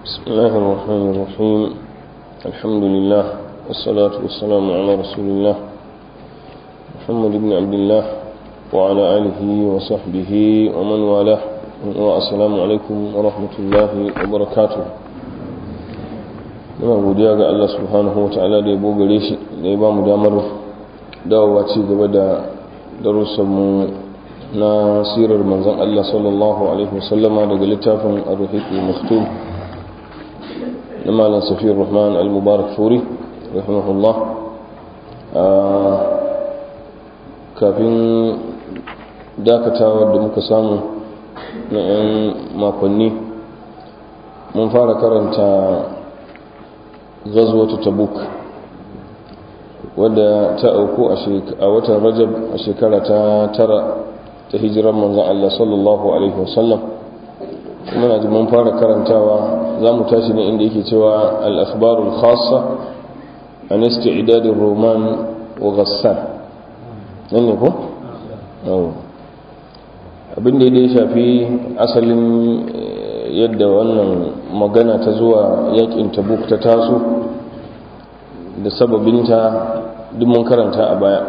بسم الله الرحمن الرحيم الحمد لله والصلاة والسلام على رسول الله محمد بن عبد الله وعلى آله وصحبه ومن والاه والسلام عليكم ورحمة الله وبركاته muna godiya ga Allah subhanahu wa ta'ala da ya bogare shi da ya ba mu damar dawowa ci gaba da darussanmu na sirar manzan Allah sallallahu alaihi wasallama daga littafin ar-ruhiq al-maktum na malam safiyar rahman al-mubarak furi rahimahullah kafin dakatawar da muka samu na 'yan makonni mun fara karanta ghazwatu tabuk wadda ta auku a watan rajab a shekara ta tara ta hijirar manzan Allah sallallahu alaihi wasallam kuma na ji mun fara karantawa za mu tashi ne inda yake cewa al-akhbarul khassa an isti'dadin roman wa ghassan nan ne ko abin da ya shafi asalin yadda wannan magana ta zuwa yakin tabuk ta taso da sababinta duk mun karanta a baya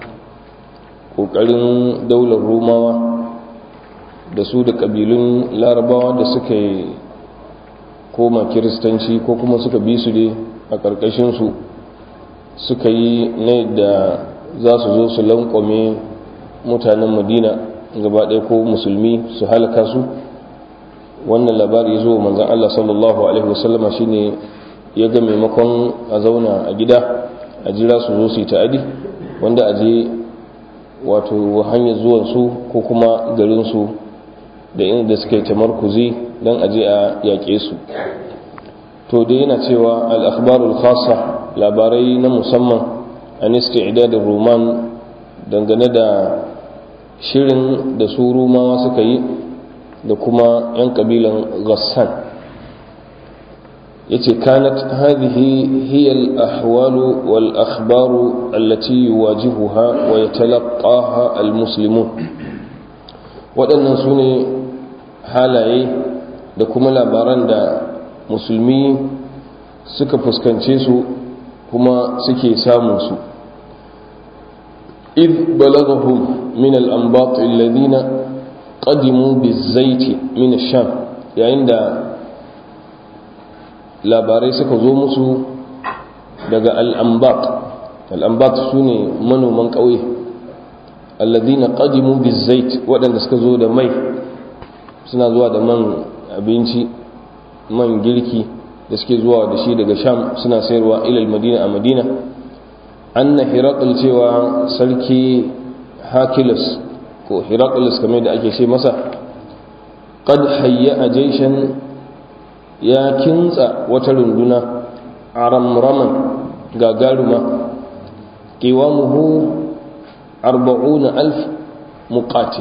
ƙoƙarin daular romawa da su da ƙabilun larabawa da suka yi koma kiristanci ko kuma suka bi su dai a ƙarƙashinsu suka yi na yadda za su zo su lankwame mutanen madina gaba ɗaya ko musulmi su halaka su wannan labari ya zo manzan Allah sallallahu Alaihi wasallama shi ne ya ga maimakon a zauna a gida a jira su zo su yi ta'adi wanda a je wato hanyar zuwansu ko kuma garinsu da inda suka yi tamarkuzi don a je a yaƙe su to da yana cewa al'akhbarul khasa labarai na musamman an isti'dadin roman dangane da shirin da su rumawa suka yi da kuma 'yan kabilan ghassan yace kanat hadhihi hiya al-ahwal wal akhbar allati yuwajihuha wa yatalaqaha al-muslimun waɗannan su ne halaye da kuma labaran da musulmi suka fuskance su kuma suke samun su إذ بلغهم من الأنباط الذين قدموا بالزيت من الشام yayin da labarai suka zo musu daga al'ambat al'ambat su ne manoman ƙauye alladina qadimu bizait waɗanda suka zo da mai suna zuwa da man abinci man girki da suke zuwa da shi daga sham suna sayarwa ilal madina a madina anna hirakul cewa sarki hakilus ko hirakul kamar da ake ce masa qad hayya a jaishan ya kintsa wata runduna a ramraman gagaruma kiwamuhu arba'una alf muqatil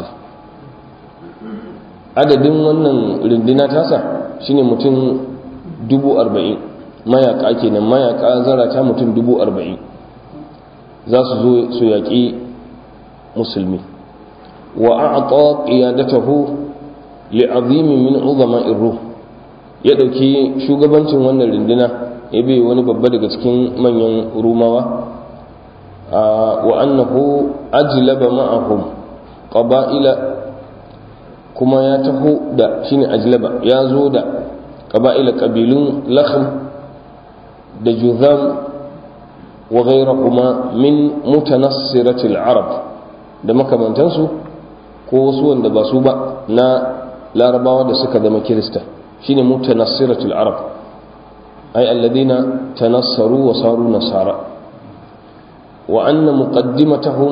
adadin wannan runduna tasa shine mutum dubu arba'in mayaka kenan mayaka zarata mutum dubu arba'in za su zo su yaƙi musulmi wa a'ta qiyadatahu li'azimin min uzama ruh ya ɗauki shugabancin wannan rinduna ya bai wani babba daga cikin manyan rumawa wa annahu ajlaba ma'ahum qaba'ila kuma ya taho da shine ajlaba ya zo da qaba'ila qabilun lakhm da juzam wa ghayrahuma min mutanassiratil arab da makamantansu ko wasu wanda ba su ba na larabawa da suka zama kirista shine mutanassiratul arab ay alladhina tanassaru wa saru nasara wa anna muqaddimatahum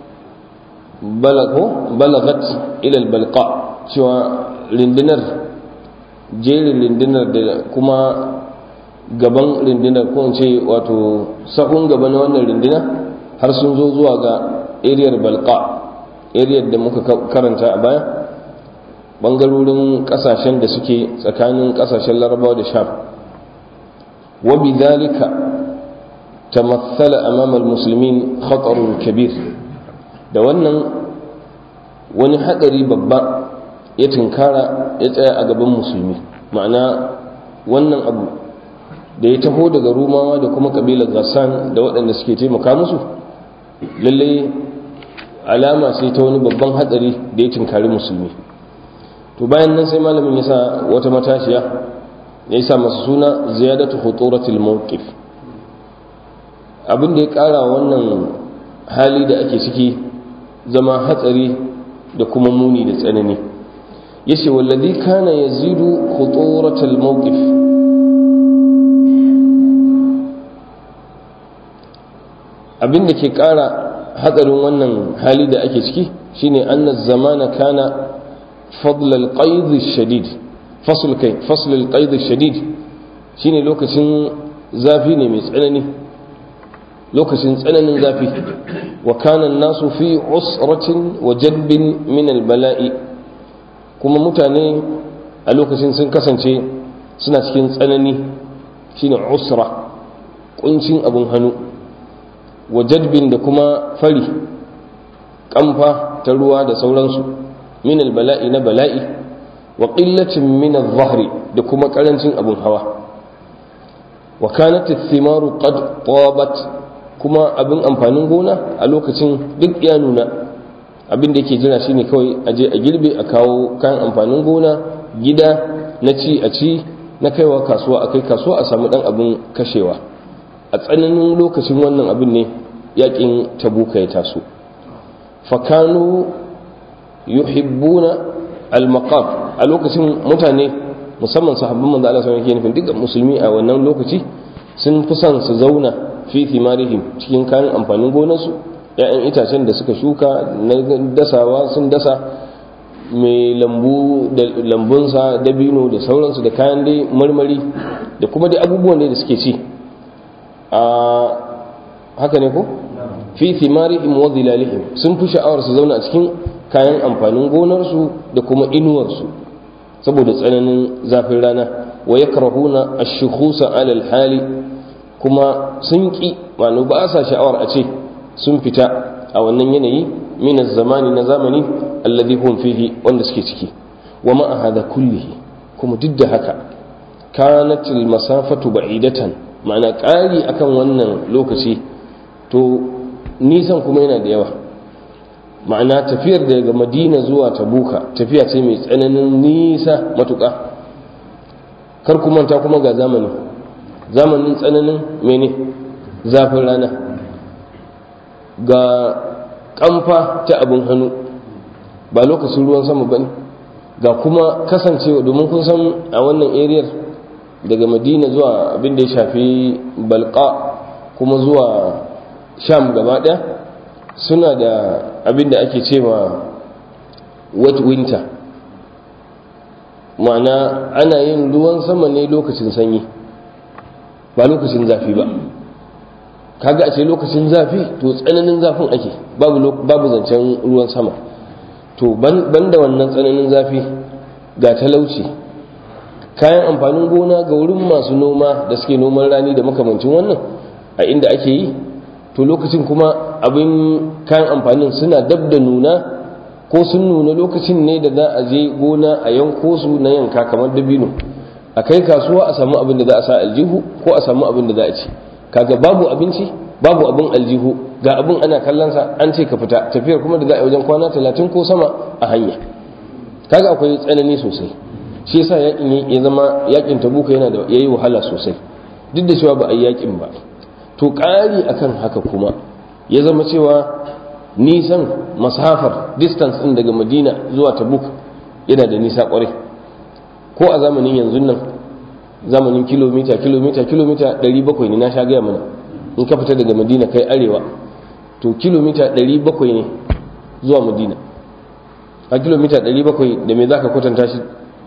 balagu balagat ila albalqa cewa lindinar jerin lindinar da kuma gaban rindinar ko ce wato sahun gaba na wannan rindina har sun zo zuwa ga ariyar balqa ariyar da muka karanta a baya bangarorin kasashen da suke tsakanin kasashen larabawa da sham wa bidhalika tamassala amama almuslimin khatarun kabir da wannan wani hadari babba ya tinkara ya tsaya a gaban musulmi ma'ana wannan abu da ya taho daga rumawa da kuma kabilar gassan da waɗanda suke taimaka musu lalle alama sai ta wani babban hatsari da ya tinkari musulmi to bayan nan sai malamin ya sa wata matashiya ya yi sa masu suna ziyadatu huturatul mawqif abin da ya ƙara wannan hali da ake ciki zama hatsari da kuma muni da tsanani yace wallazi kana yazidu khuturatal mawqif abin da ke ƙara hatsarin wannan hali da ake ciki shine anna zamana kana fadl al-qaid shadid fasl kai fasl al-qaid shadid shine lokacin zafi ne mai tsanani lokacin tsananin zafi wa kana nasu fi usratin wa jadbin min al-bala'i kuma mutane a lokacin sun kasance suna cikin tsanani shine usra kuncin abun hannu wa jadbin da kuma fari kamfa ta ruwa da sauransu min bala'i na bala'i wa qillatin min adh-dhahri da kuma karancin abun hawa wa kanat ath-thimaru qad tabat kuma abin amfanin gona a lokacin duk ya nuna abin da yake jira shine kawai a je a girbe a kawo kayan amfanin gona gida na ci a ci na kaiwa kasuwa a kai kasuwa a samu dan abin kashewa a tsananin lokacin wannan abin ne yakin tabuka ya taso fakanu yuhibbuna al-maqam a lokacin mutane musamman sahabban manzo Allah sallallahu alaihi wasallam dukkan musulmi a wannan lokaci sun fi son su zauna fi thimarihim cikin kayan amfanin gonarsu ‘ya'yan itacen da suka shuka na dasawa sun dasa mai lambu da lambunsa dabino da sauransu da kayan dai marmari da kuma dai abubuwan da suke ci a haka ne ko fi thimarihim wa zilalihim sun fi sha'awar su zauna a cikin kayan amfanin gonarsu da kuma inuwarsu saboda tsananin zafin rana wa yakrahuna ash-shukhusa 'ala al-hali kuma sun ki ma'ana ba sa sha'awar a ce sun fita a wannan yanayi min zamani na zamani alladhi hum fihi wanda suke ciki wa ma hada kullihi kuma duk da haka kanat al-masafatu ba'idatan ma'ana ƙari akan wannan lokaci to nisan kuma yana da yawa ma'ana tafiyar daga madina zuwa tabuka tafiya ce mai tsananin nisa matuƙa kar ku manta kuma ga zamani zamanin tsananin mene zafin rana ga kamfa ta abin hannu ba lokacin ruwan sama ba ne ga kuma kasancewa domin kun san a wannan ariyar daga madina zuwa abin da ya shafi balka kuma zuwa sham gaba ɗaya suna da abin da ake cewa wet winter ma'ana ana yin ruwan sama ne lokacin sanyi ba lokacin zafi ba kaga a ce lokacin zafi to tsananin zafin ake babu zancen ruwan sama to banda wannan tsananin zafi ga talauci kayan amfanin gona ga wurin masu noma da suke noman rani da makamancin wannan a inda ake yi to lokacin kuma abin kayan amfanin suna dab da nuna ko sun nuna lokacin ne da za a je gona a yanko su na yanka kamar dabino a kai kasuwa a samu abin da za a sa aljihu ko a samu abin da za a ci kaga babu abinci babu abin aljihu ga abin ana kallonsa an ce ka fita tafiyar kuma da za a yi wajen kwana talatin ko sama a hanya kaga akwai tsanani sosai shi yasa yakin ya zama yakin tabuka yana da yayi wahala sosai duk da cewa ba a yi yakin ba to ƙari akan haka kuma ya zama cewa nisan masafar distance din daga madina zuwa tabuk yana da nisa kwarai ko a zamanin yanzu nan zamanin kilomita kilomita kilomita 700 ne na sha gaya mana in ka fita daga madina kai arewa to kilomita 700 ne zuwa madina a kilomita 700 da me za ka kwatanta shi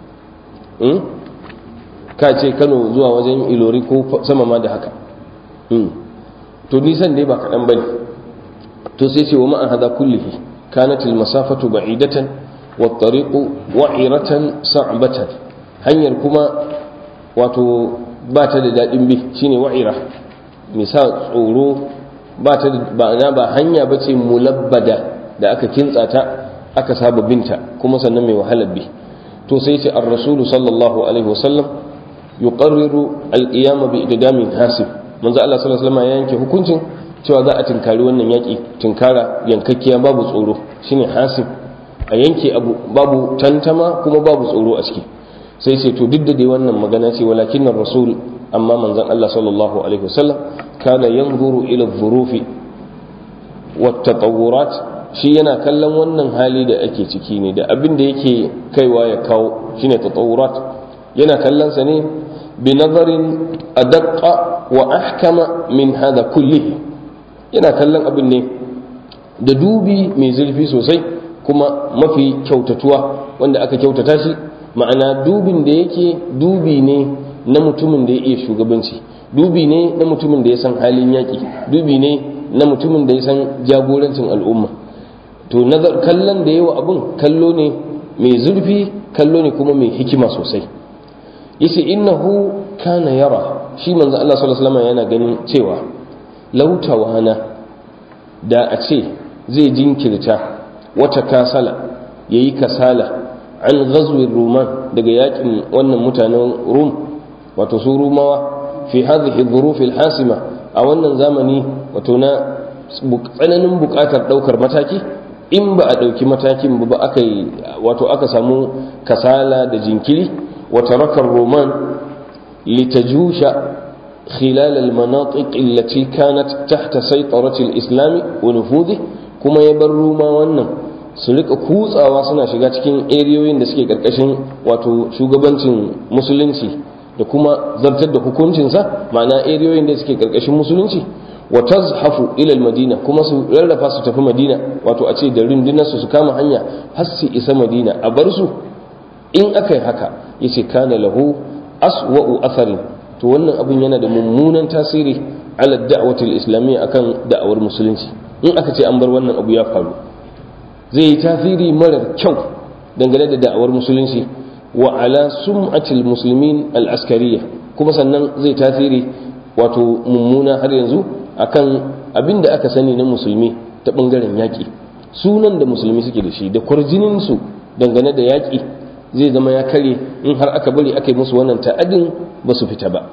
ka ce kano zuwa wajen ilori ko sama ma da haka to nisan dai ba kaɗan bane to sai ce wa ma'a hada kullihi kanat masafatu ba'idatan wa tariqu wa'iratan sa'batan hanyar kuma wato ba ta da daɗin bi shine wa'ira misa tsoro ba ta da ba hanya ba ce mulabbada da aka kintsa ta aka saba binta kuma sannan mai wahalar bi to sai ce ar rasulu sallallahu alaihi wasallam yuqarriru al-qiyam bi iddamin hasib manzo Allah sallallahu alaihi wasallam ya yanke hukuncin cewa za a tinkari wannan yaki tinkara yankakkiya babu tsoro shine hasib a yanke abu babu tantama kuma babu tsoro a ciki sai ce to duk da dai wannan magana ce walakin rasul amma manzon Allah sallallahu alaihi wasallam kana yanzuru ila dhurufi wat tatawurat shi yana kallon wannan hali da ake ciki ne da abin da yake kaiwa ya kawo shine tatawurat yana kallon sa ne bi nazarin adaqqa wa ahkama min hada kullihi yana kallon abin ne da dubi mai zurfi sosai kuma mafi kyautatuwa wanda aka kyautata shi ma'ana dubin da yake dubi ne na mutumin da ya iya shugabanci dubi ne na mutumin da ya san halin yaƙi dubi ne na mutumin da ya san jagorancin al'umma to nazar kallon da yawa abun kallo ne mai zurfi kallo ne kuma mai hikima sosai yace innahu kana yara shi manzo Allah sallallahu alaihi wasallam yana ganin cewa lautawana da a ce zai jinkirta wata kasala yayi kasala an ghazwir ruman daga yakin wannan mutanen rum wato su rumawa fi hadhihi dhuruf hasima a wannan zamani wato na tsananin bukatar daukar mataki in ba a dauki matakin ba aka yi wato aka samu kasala da jinkiri wa tarakar roman litajusha خلال المناطق التي كانت تحت سيطرة الإسلام ونفوذه كما يبروا ما wannan su rika kutsawa suna shiga cikin eriyoyin da suke karkashin wato shugabancin musulunci da kuma zartar da hukuncinsa ma'ana eriyoyin da suke karkashin musulunci wa tazhafu ila madina kuma su rarrafa su tafi madina wato a ce da rundunar su su kama hanya har su isa madina a bar su in aka yi haka yace kana lahu aswa'u atharin to wannan abin yana da mummunan tasiri ala da'watul islamiyya akan da'awar musulunci in aka ce an bar wannan abu ya faru zai yi tasiri marar kyau dangane da da'awar musulunci wa ala sum'atil muslimin al-askariyya kuma sannan zai tasiri wato mummuna har yanzu akan abin da aka sani na musulmi ta bangaren yaƙi sunan da musulmi suke da shi da kwarjinin su dangane da yaƙi zai zama ya kare in har aka bari aka yi musu wannan ta'adin ba su fita ba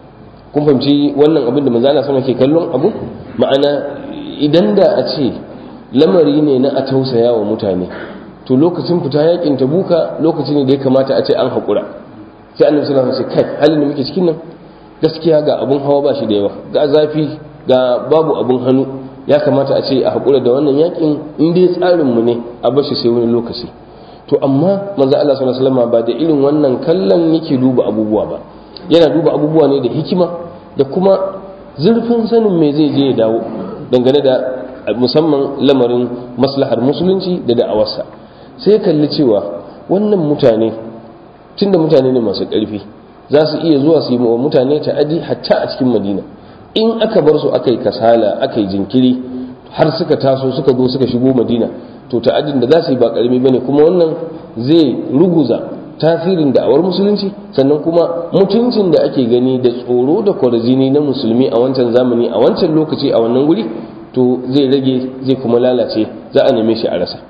kun fahimci wannan abin da manzala sama ke kallon abu ma'ana idan da a ce lamari ne na a tausaya wa mutane to lokacin fita yakin tabuka lokaci ne da ya kamata a ce an haƙura sai annabi sallallahu alaihi wasallam kai halin da muke cikin nan gaskiya ga abun hawa ba shi da yawa ga zafi ga babu abun hannu ya kamata a ce a haƙura da wannan yakin in dai tsarin mu ne a bashi sai wani lokaci to amma manzo Allah sallallahu alaihi wasallam ba da irin wannan kallon yake duba abubuwa ba yana duba abubuwa ne da hikima da kuma zurfin sanin me zai je ya dawo dangane da musamman lamarin maslahar musulunci da da'awarsa sai kalli cewa wannan mutane tunda mutane ne masu ƙarfi za su iya zuwa su yi wa mutane ta'adi hatta a cikin madina in aka bar su aka yi kasala aka yi jinkiri har suka taso suka zo suka shigo madina to ta'adin da za su yi ba karami bane kuma wannan zai ruguza tasirin da'awar musulunci sannan kuma mutuncin da ake gani da tsoro da kwarjini na musulmi a wancan zamani a wancan lokaci a wannan guri to zai rage zai kuma lalace za a neme shi a rasa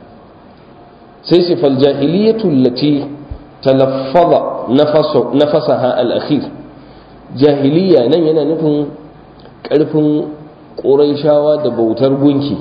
sai shi fal jahiliyatu allati talaffaza nafasaha al-akhir jahiliya nan yana nufin karfin ƙuraishawa da bautar gunki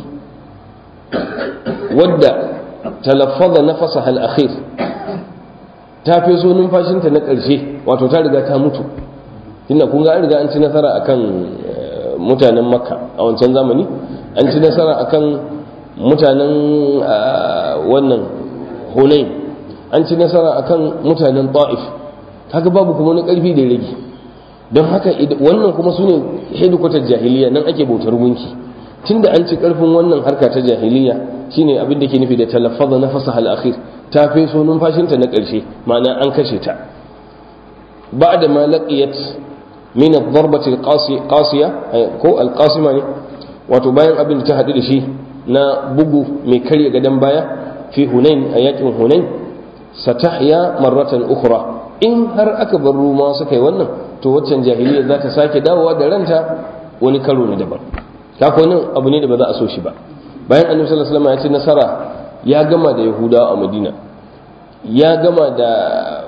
wadda talaffaza nafasa al-akhir ta feso numfashinta na ƙarshe wato ta riga ta mutu tunda kun ga an riga an ci nasara akan mutanen makka a wancan zamani an ci nasara akan mutanen wannan hunain an ci nasara akan mutanen ta'if kaga babu kuma wani ƙarfi da rage don haka wannan kuma su ne hedikwatar jahiliya nan ake bautar gunki tunda an ci karfin wannan harka ta jahiliya shine abin da ke nufi da talaffaza na fasaha al-akhir ta feso numfashinta na ƙarshe ma'ana an kashe ta ba'da ma laqiyat min ad-darbati al-qasiya ko al-qasima ne wato bayan abin da ta hadu da shi na bugu mai karya gadan baya fi hunain a yakin hunain satahya marratan ukhra in har aka bar ruma suka yi wannan to waccan jahiliya za ta sake dawowa da ranta wani karo na daban kako nan abu ne da ba za a so shi ba bayan annabi sallallahu alaihi wasallam ya ci nasara ya gama da yahudawa a madina ya gama da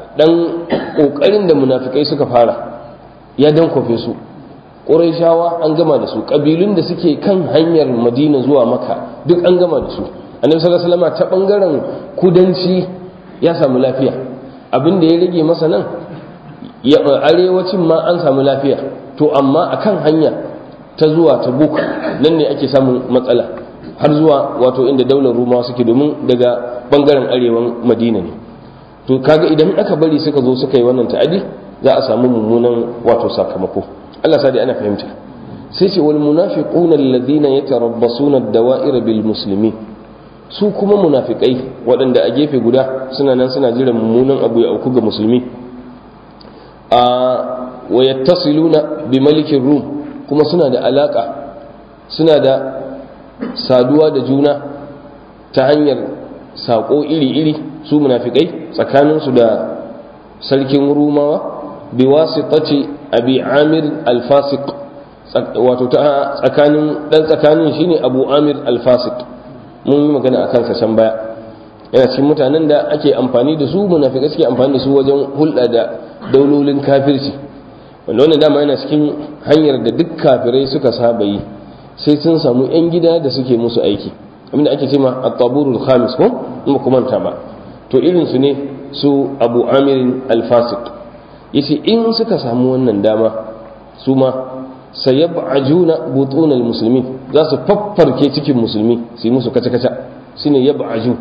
dan kokarin da munafikai suka fara ya dankofe su ƙurayshawa an gama da su ƙabilun da suke kan hanyar madina zuwa maka duk an gama da su annabi sallallahu alaihi wasallam ta bangaren kudanci ya samu lafiya abin da ya rage masa nan arewacin ma an samu lafiya to amma akan hanya ta zuwa ta buk nan ne ake samun matsala har zuwa wato inda daular rumawa suke domin daga bangaren arewan madina ne to kaga idan aka bari suka zo suka yi wannan ta'adi za a samu mummunan wato sakamako Allah sa dai ana fahimta sai ce wal munafiquna alladhina yatarabbasuna ad-dawa'ir bil muslimin su kuma munafikai waɗanda a gefe guda suna nan suna jiran mummunan abu ya auku ga musulmi a wa yattasiluna bi malikin rum kuma suna da alaka suna da saduwa da juna ta hanyar saƙo iri-iri su munafikai tsakaninsu da sarkin rumawa bi wasitati abi amir al-fasiq wato ta tsakanin dan tsakanin shine abu amir al-fasiq mun yi magana akan sa can baya yana cikin mutanen da ake amfani da su munafikai suke amfani da su wajen hulɗa da daulolin kafirci wanda wannan dama yana cikin hanyar da duk kafirai suka saba yi sai sun samu yan gida da suke musu aiki abinda ake cewa at-taburul khamis ko in ba manta ba to irin su ne su abu amirin al-fasiq yace in suka samu wannan dama su ma sayab'ajuna butunal muslimin za su faffarke cikin musulmi su yi musu kaca-kaca shine yab'aju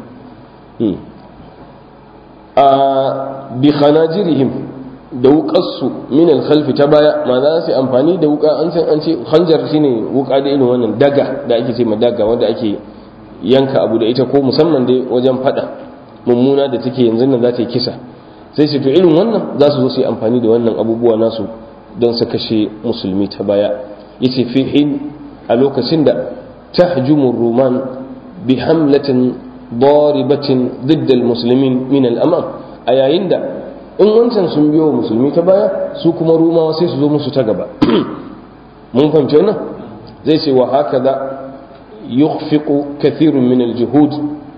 a bi khanajirihim da wukarsu min alkhalfi ta baya ma za su amfani da wuka an san an ce hanjar shine wuka da irin wannan daga da ake ce ma daga wanda ake yanka abu da ita ko musamman dai wajen fada mummuna da take yanzu nan za ta yi kisa sai su to irin wannan za su zo su yi amfani da wannan abubuwa nasu don su kashe musulmi ta baya yace fi hin a lokacin da tahjumu ruman bi hamlatin daribatin ضد المسلمين min al-amam a yayin da in wancan sun biyo musulmi ta baya su kuma rumawa sai su zo musu ta gaba mun fahimci wannan zai ce wa hakaza yukhfiqu kathirun min al-juhud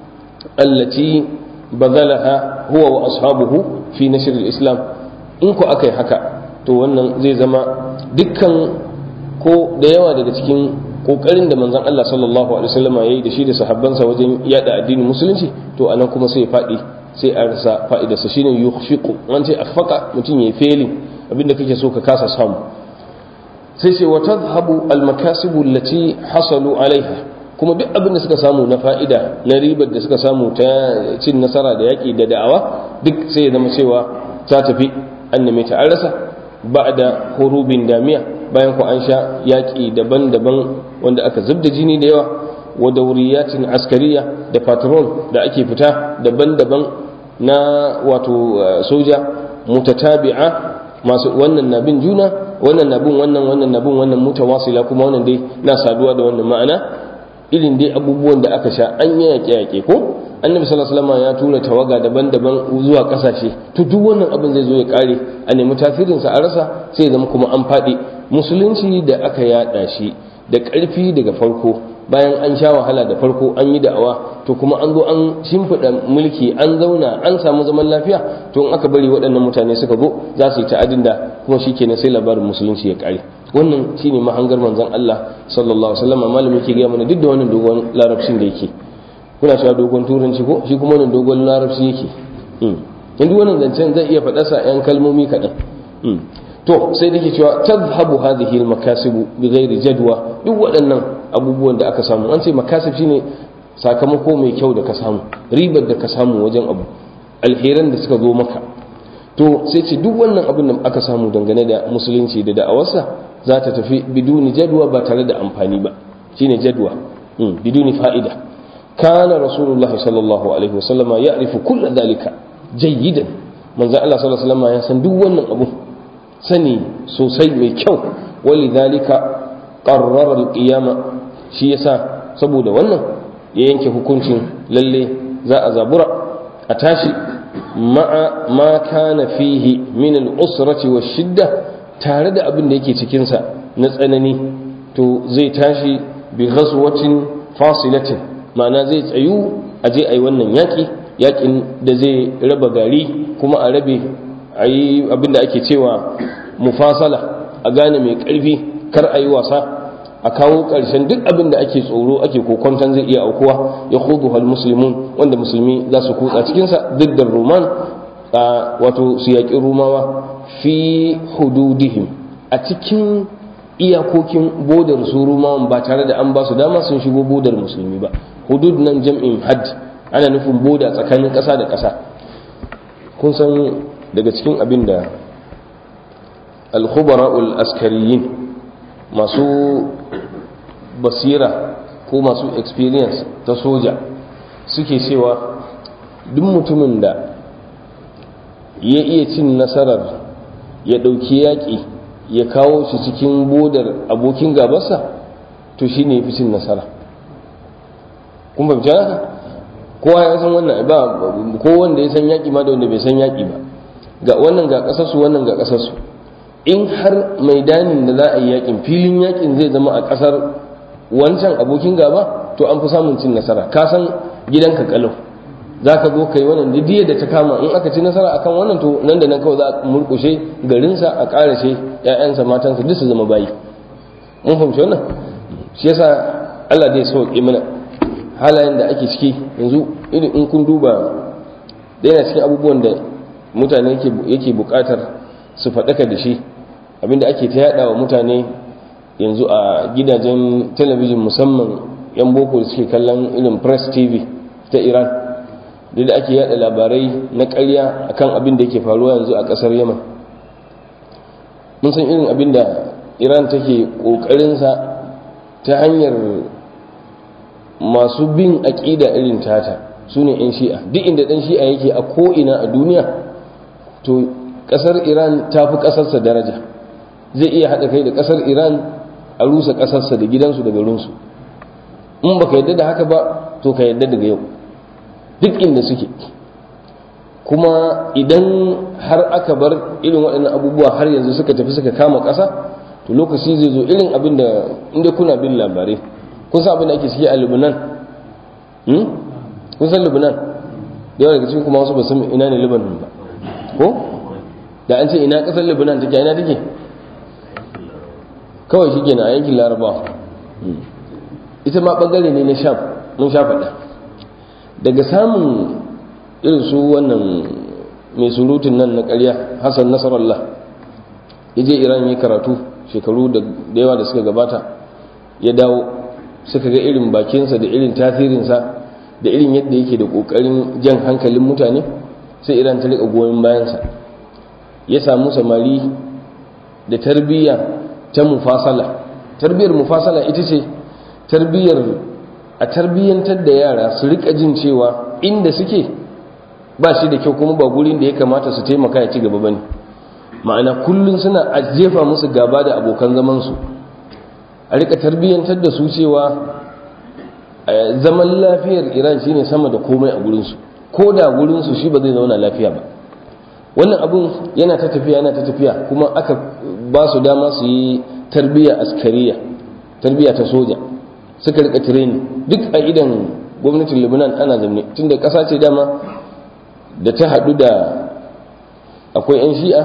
allati bazalaha huwa wa ashabuhu fi nashr al-islam in ku akai haka to wannan zai zama dukkan ko da yawa daga cikin kokarin da manzon Allah sallallahu alaihi wasallam yayi da shi da sahabbansa wajen yada addinin musulunci to anan kuma sai ya fadi sai a rasa fa'idarsa shine yukhfiqu an ce afaka mutum yayi failing abinda kake so ka kasa samu sai sai wa tadhhabu al makasibu allati hasalu alaiha kuma duk abin da suka samu na fa'ida na ribar da suka samu ta cin nasara da yaƙi da da'awa duk sai ya zama cewa ta tafi an neme ta an rasa ba da horubin damiya bayan ku an sha yaƙi daban-daban wanda aka zubda jini da yawa wa dauriyatin askariya da patrol da ake fita daban-daban na wato soja mutatabi'a masu wannan na bin juna wannan na bin wannan wannan na bin wannan mutawasila kuma wannan dai na saduwa da wannan ma'ana irin dai abubuwan da aka sha an yi yaƙe-yaƙe ko annabi sallallahu alaihi wasallam ya tura tawaga daban-daban zuwa kasashe to duk wannan abin zai zo ya kare a nemi tasirin sa a rasa sai zama kuma an faɗi musulunci da aka yada shi da ƙarfi daga farko bayan an sha wahala da farko an yi da'awa to kuma an zo an shimfiɗa mulki an zauna an samu zaman lafiya to in aka bari waɗannan mutane suka zo za su yi ta'adin da kuma shikenan sai labarin musulunci ya kare wannan shine mahangar manzon Allah sallallahu alaihi wasallam malami yake ga mana duk da wannan dogon larabcin da yake kuna cewa dogon turanci ko shi kuma wannan dogon larabci yake in duk wannan zancen zai iya faɗa sa yan kalmomi kaɗan to sai dake cewa tadhhabu hadhihi al-makasibu bighairi jadwa duk waɗannan abubuwan da aka samu an ce makasib shine sakamako mai kyau da ka samu ribar da ka samu wajen abu alheran da suka zo maka to sai ce duk wannan abin da aka samu dangane da musulunci da da'awarsa za ta tafi biduni jadwa ba tare da amfani ba shine jadwa biduni fa'ida kana rasulullahi sallallahu alaihi wasallama ya'rifu kull dhalika jayyidan manzo Allah sallallahu alaihi wasallama ya san duk wannan abu sani sosai mai kyau walidhalika qarrara al-qiyama shi yasa saboda wannan ya yanke hukuncin lalle za a zabura a tashi ma'a ma kana fihi min al-usrati wash-shidda tare da abin da yake cikin sa na tsanani to zai tashi bi ghazwatin fasilatin ma'ana zai tsayu a je ayi wannan yaki yakin da zai raba gari kuma a rabe a yi abinda ake cewa mufasala a gane mai ƙarfi kar a yi wasa a kawo ƙarshen duk abin da ake tsoro ake kokonton zai iya aukuwa ya hudu hal musulmun wanda musulmi za su kutsa cikinsa duk da roman wato su yaƙi rumawa fi hududihim a cikin iyakokin bodar su rumawan ba tare da an ba su dama sun shigo bodar musulmi ba hudud nan jam'in had ana nufin boda tsakanin ƙasa da ƙasa kun san daga cikin abin da alkhubara'ul askariyin masu basira ko masu experience ta soja suke cewa duk mutumin da ya iya cin nasarar ya ɗauki yaƙi ya kawo shi cikin bodar abokin gabarsa to shi ne fi cin nasara kun fahimci haka kowa ya san wannan ba ko wanda ya san yaƙi ma da wanda bai san yaƙi ba ga wannan ga ƙasarsu wannan ga ƙasarsu in har maidanin da za a yi yaƙin filin yaƙin zai zama a ƙasar wancan abokin gaba to an fi samun cin nasara ka san gidanka kalau za ka zo kai wannan didiyar da ta kama in aka ci nasara akan wannan to nan da nan kawai za a murkushe garinsa a ƙarashe ‘ya'yansa matansa duk su zama bayi mun fahimci wannan shi yasa Allah zai sauƙi mana halayen da ake ciki yanzu irin in kun duba da yana cikin abubuwan da mutane yake buƙatar su faɗaka da shi abinda ake ta yaɗa wa mutane yanzu a gidajen talabijin musamman 'yan boko da suke kallon irin press tv ta iran da ake yada labarai na ƙarya akan abin da yake faruwa yanzu a ƙasar yaman mun san irin abin da iran take ƙoƙarinsa ta hanyar masu bin aƙida irin tata su ne 'yan shi'a duk inda ɗan shi'a yake a ko'ina a duniya to ƙasar iran ta fi ƙasarsa daraja zai iya haɗa kai da ƙasar iran a rusa ƙasarsa da gidansu da garinsu in baka yadda da haka ba to ka yadda daga yau duk inda suke kuma idan har aka bar irin waɗannan abubuwa har yanzu suka tafi suka kama ƙasa to lokaci zai zo irin abin da inda kuna bin labarai kun san abin da ake ciki a Lebanon kun san Lebanon da yawa daga cikin kuma wasu ba san ina ne Lebanon ba ko da an ce ina ƙasar Lebanon take ina take kawai shi kenan a yankin Larabawa ita ma bangare ne na Sham mun sha faɗa daga samun irin su wannan mai surutun nan na ƙarya Hassan Nasarallah ya je Iran ya karatu shekaru da yawa da suka gabata ya dawo suka ga irin bakinsa da irin tasirinsa da irin yadda yake da ƙoƙarin jan hankalin mutane sai iran ta riƙa goyon bayansa ya samu samari da tarbiyya ta mufasala tarbiyyar mufasala ita ce tarbiyyar a tarbiyyantar da yara su riƙa jin cewa inda suke ba shi da kyau kuma ba gurin da ya kamata su taimaka ya ci gaba ba ne ma'ana kullum suna a jefa musu gaba da abokan zamansu a rika tarbiyyantar da su cewa zaman lafiyar iran shine sama da komai a gurinsu ko da gurinsu shi ba zai zauna lafiya ba wannan abun yana ta tafiya yana ta tafiya kuma aka ba su dama su yi tarbiyya askariya tarbiyya ta soja suka rika tireni duk a idan gwamnatin lebanon ana zamne tunda ƙasa ce dama da ta haɗu da akwai 'yan shi'a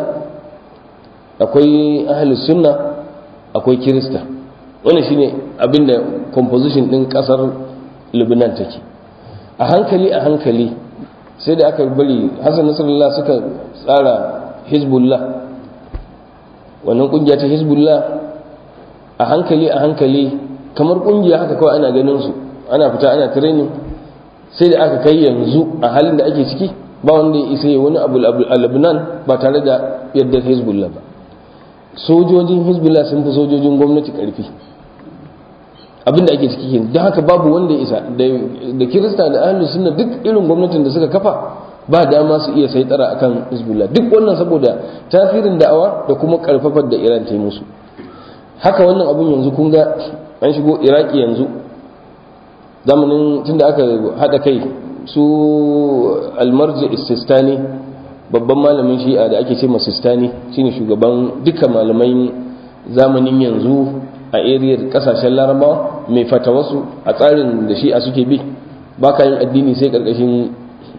akwai ahalus sunna akwai kirista wannan shine abinda composition din kasar Lebanon take a hankali a hankali sai da aka bari Hassan Nasrallah suka tsara Hezbollah wannan kungiya ta Hezbollah a hankali a hankali kamar kungiya haka kawai ana ganin su ana fita ana training sai da aka kai yanzu a halin da ake ciki ba wanda ya isa wani abu a Lebanon ba tare da yadda Hezbollah ba sojojin hezbollah sun fi sojojin gwamnati karfi abinda ake ciki kenan don haka babu wanda ya isa da kirista da ahlus sunna duk irin gwamnatin da suka kafa ba dama su iya saitara akan hezbollah duk wannan saboda tasirin da'awa da kuma karfafar da iran ta yi musu haka wannan abun yanzu kun ga an shigo iraki yanzu zamanin tunda aka hada kai su almarji sistani babban malamin shi'a da ake ce masistani shine shugaban duka malamai zamanin yanzu a ariyar kasashen larabawa mai fatawarsu a tsarin da shi'a suke bi ba ka yin addini sai karkashin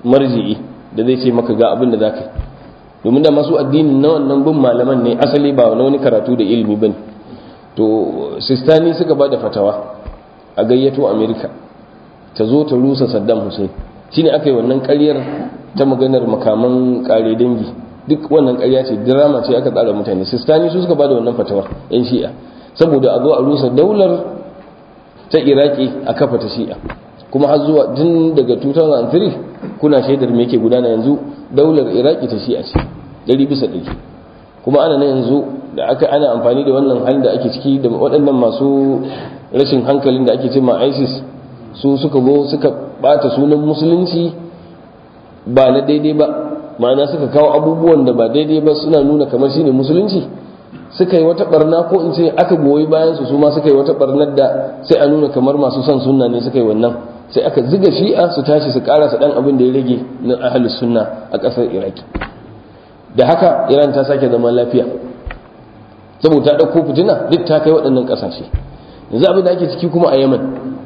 marji'i da zai ce maka ga abin da za ka yi domin da masu addini na wannan bin malaman ne asali ba na wani karatu da ilimi ba ne to sistani suka ba da fatawa a gayyato amerika ta zo ta rusa saddam hussein shine aka yi wannan karyar ta maganar makaman kare dangi duk wannan karya ce drama ce aka tsara mutane sistani su suka ba da wannan fatawar yan shi'a saboda a zo a rusa daular ta iraki a kafa ta shi'a kuma har zuwa tun daga 2003 kuna shaidar me yake gudana yanzu daular iraki ta shi'a ce ɗari bisa ɗari kuma ana nan yanzu da aka ana amfani da wannan halin da ake ciki da waɗannan masu rashin hankalin da ake cema isis su suka zo suka bata sunan musulunci ba na daidai ba ma'ana suka kawo abubuwan da ba daidai ba suna nuna kamar shine musulunci suka yi wata barna ko in ce aka goyi bayan su su ma suka yi wata barnar da sai a nuna kamar masu son sunna ne suka yi wannan sai aka ziga shi'a su tashi su karasa dan abin da ya rage na ahlus sunna a kasar iraki da haka iran ta sake zama lafiya saboda ta dauko fitina duk ta kai waɗannan ƙasashe yanzu abin da ake ciki kuma a yaman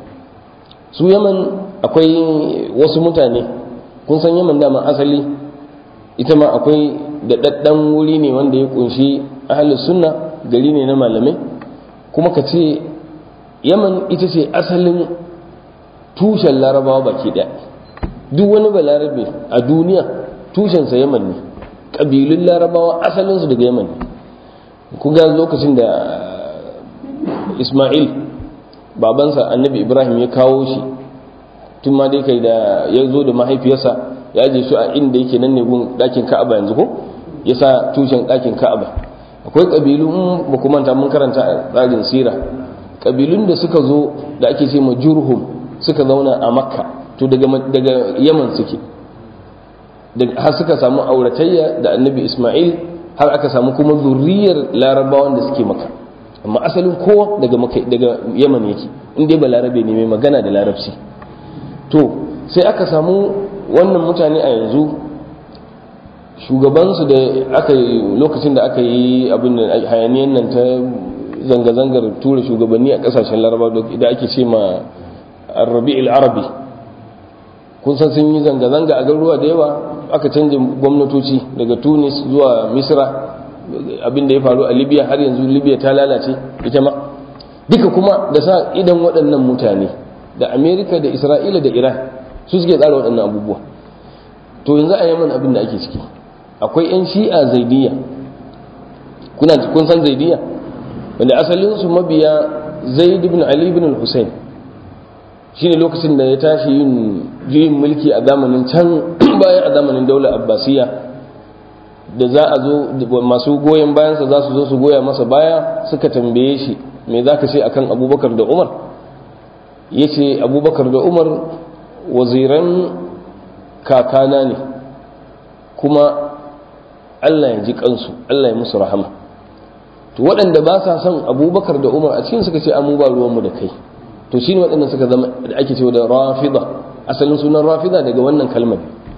su yaman akwai wasu mutane kun san yaman dama asali ita ma akwai daɗaɗɗen wuri ne wanda ya kunshi ahalus sunna gari ne na malamai kuma ka ce yaman ita ce asalin tushen larabawa baki ɗaya duk wani balarabe a duniya tushensa yaman ne ƙabilun larabawa asalinsu daga yaman ne ku ga lokacin da ismail babansa annabi ibrahim ya kawo shi tun ma dai kai da ya zo da mahaifiyarsa ya je shi a inda yake nan ne gun ɗakin ka'aba yanzu ko ya sa tushen ɗakin ka'aba akwai ƙabilu in ba ku manta mun karanta a tsarin sira ƙabilun da suka zo da ake ce ma jurhum suka zauna a makka to daga daga yaman suke har suka samu auratayya da annabi ismail har aka samu kuma zurriyar larabawan da suke maka amma asalin kowa daga daga yaman yake in dai ba larabe ne mai magana da larabci to sai aka samu wannan mutane a yanzu shugabansu da aka yi lokacin da aka yi abin da hayaniyan nan ta zanga-zangar tura shugabanni a kasashen laraba da ake ce ma rabi'il arabi kun san sun yi zanga-zanga a garuruwa da yawa aka canja gwamnatoci daga tunis zuwa misra abin da ya faru a libya har yanzu libya ta lalace ita ma duka kuma da sa idan waɗannan mutane da amerika da isra'ila da iran su suke tsara waɗannan abubuwa to yanzu a yaman abin da ake ciki akwai 'yan shi'a zaidiya kuna kun san zaidiya wanda asalinsu mabiya zaid ibn ali ibn hussein shine lokacin da ya tashi yin juyin mulki a zamanin can bayan a zamanin daular abbasiya da za a zo masu goyon bayansa za su zo su goya masa baya suka tambaye shi me za ka ce akan abubakar da umar ya ce abubakar da umar waziran kakana ne kuma allah ya ji kansu allah ya musu rahama to waɗanda ba sa son abubakar da umar a cikin suka ce amu ba ruwanmu da kai to shi ne waɗanda suka zama da ake cewa da rafida asalin sunan rafida daga wannan kalmar